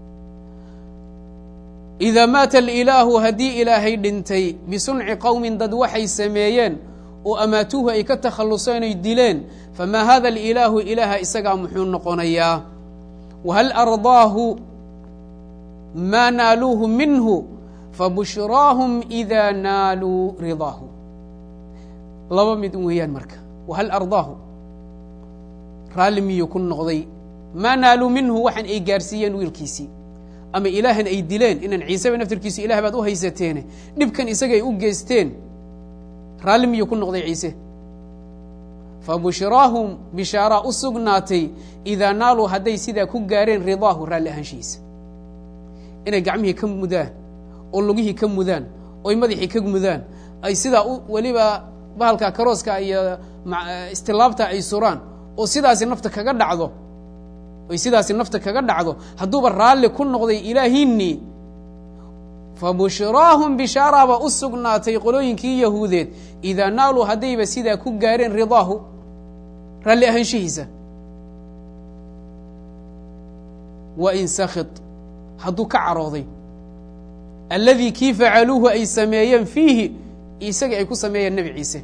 A: idaa maata alilaahu haddii ilaahay dhintay bisunci qowmin dad waxay sameeyeen oo amaatuuhu ay ka takhalluseen oy dileen famaa hada alilaahu ilaaha isagaa muxuu noqonayaa wahal ardaahu maa naaluuhu minhu fabushraahum idaa naaluu ridaahu laba mid weeyaan marka wahal ardaahu raalli miyuu ku noqday maa naaluu minhu waxaan ay gaarsiiyeen wiilkiisii ama ilaahan ay dileen inaan ciiseba naftirkiisu ilah baad u haysateene dhibkan isaga ay u geysteen raalli miyuu ku noqday ciise fabushraahum bishaaraa u sugnaatay idaa naaluu hadday sidaa ku gaareen ridaahu raalli ahaanshihiisa inay gacmihii ka mudaan oo lugihii ka mudaan oy madaxii ka mudaan ay sidaa u weliba bahalka karooska iyo istilaabta ay suraan oo sidaasi nafta kaga dhacdo oy sidaasi nafta kaga dhacdo hadduuba raalli ku noqday ilaahiinii fabushraahum bishaaraaba u sugnaatay qolooyinkii yahuudeed idaa naaluu haddayba sidaa ku gaareen ridaahu raalli ahaanshihiisa wa in sakit hadduu ka carooday alladii kii facaluuhu ay sameeyeen fiihi isaga ay ku sameeyeen nebi ciise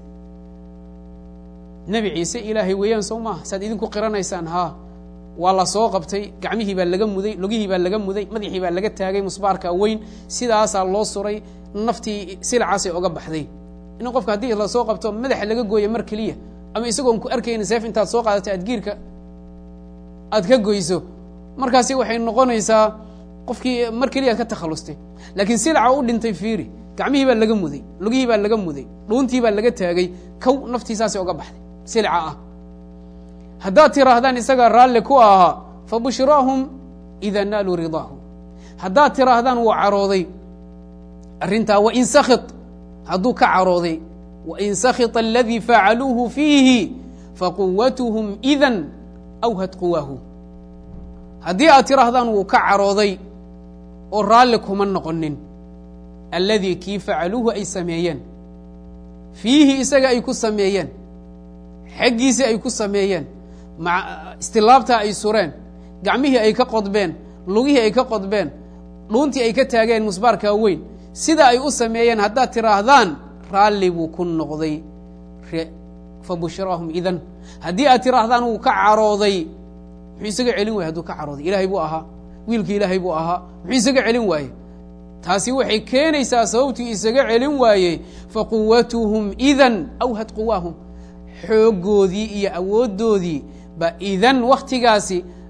A: nebi ciise ilaahay weeyaan soo maaha saad idinku qiranaysaan haa waa la soo qabtay gacmihii baa laga muday lugihii baa laga muday madaxii baa laga taagay musbaarka weyn sidaasaa loo suray naftii silacaasay oga baxday in qofka haddii lasoo qabto madaxa laga gooyo mar keliya ama isagoon ku arkaynin seef intaad soo qaadato aad giirka aad ka goyso markaasi waxay noqonaysaa qofkii mar keliya ad ka takhallustay laakiin silaca u dhintay fiiri gacmihii baa laga muday lugihii baa laga muday dhuuntii baa laga taagay kow naftiisaasay oga baxday silca ah haddaad tiraahdaan isagaa raalli ku ahaa fabushraahum idaa naaluu ridaahu haddaad tiraahdaan wuu carooday arrintaa wain sakit hadduu ka carooday wain sakita aladii facaluuhu fiihi faquwatuhum idan awhad quwaahu haddii aad tiraahdaan wuu ka carooday oo raalli kuma noqonin alladii kii facaluuhu ay sameeyeen fiihi isaga ay ku sameeyeen xaggiisii ay ku sameeyeen istilaabtaa ay sureen gacmihii ay ka qodbeen lugihii ay ka qodbeen dhuuntii ay ka taageen musbaarkaa weyn sida ay u sameeyeen haddaad tiraahdaan raalli buu ku noqday fabushraahum idan haddii aad tiraahdaan wuu ka carooday muxuu isaga celin waayey hadduu ka carooday ilaahay buu ahaa wiilkii ilaahay buu ahaa muxuu isaga celin waaye taasi waxay keenaysaa sababtuu isaga celin waayey faquwatuhum idan awhad quwaahum xooggoodii iyo awooddoodii ba idan wakhtigaasi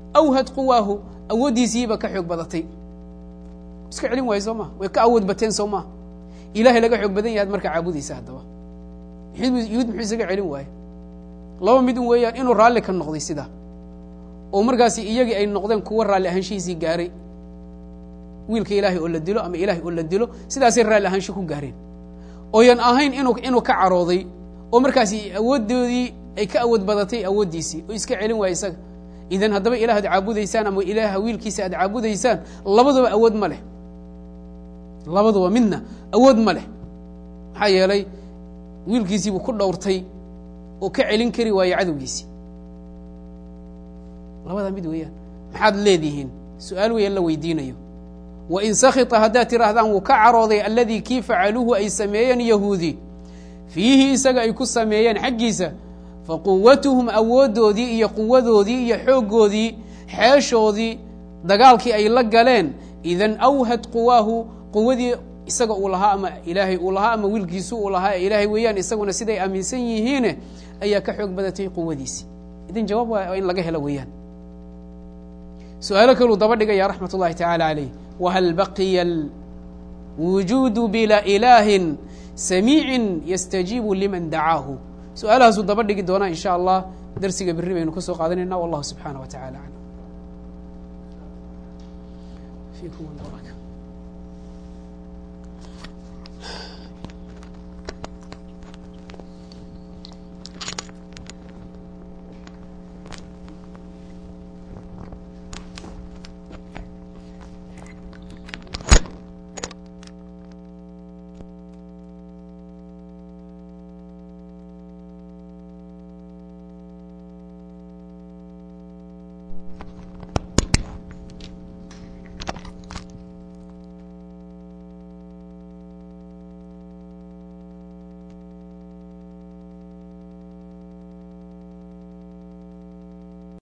A: awhad quwaahu awooddiisiiba ka xoog badatay iska celin waayo soo maa way ka awood bateen soo maa ilahay laga xoog badan yahaad markaa caabudaysa haddaba yuhuud muxuu isaga celin waaye laba mid un weeyaan inuu raalli ka noqday sidaa oo markaasi iyagii ay noqdeen kuwa raalli ahaanshihiisii gaaray wiilka ilaahay oo la dilo ama ilahay oo la dilo sidaasay raalli ahaansho ku gaareen ooyan ahayn inu inuu ka carooday oo markaasi awooddoodii ay ka awood badatay awooddiisii oo iska celin waaya isaga idan haddaba ilaah ad caabudaysaan ama ilaaha wiilkiisa aad caabudaysaan labaduba awood ma leh labaduba midna awood ma leh maxaa yeelay wiilkiisiibuu ku dhowrtay oo ka celin kari waaye cadowgiisii labadaa mid weeyaan maxaad leedihiin su-aal weeyaan la weydiinayo wain sakita haddaad tidhaahdaan wuu ka carooday alladii kii facaluuhu ay sameeyeen yahuudi fiihi isaga ay ku sameeyeen xaggiisa faquwatuhum awooddoodii iyo quwadoodii iyo xooggoodii xeeshoodii dagaalkii ay la galeen idan awhad quwaahu quwadii isaga uu lahaa ama ilaahay uu lahaa ama wiilkiisu uu lahaa ee ilaahay weeyaan isaguna siday aaminsan yihiine ayaa ka xoog badatay quwadiisi idan jawaab waa in laga helo weeyaan su-aalo kaluu daba dhigaya raxmat ullahi tacaala calayh whal baqiya wujuudu bila ilaahin samiicin yastajiibu liman dacaahu su-aalahaasuu daba dhigi doonaa in sha allah darsiga berri baynu ka soo qaadanayna wallahu subxaanah wa tacala aclam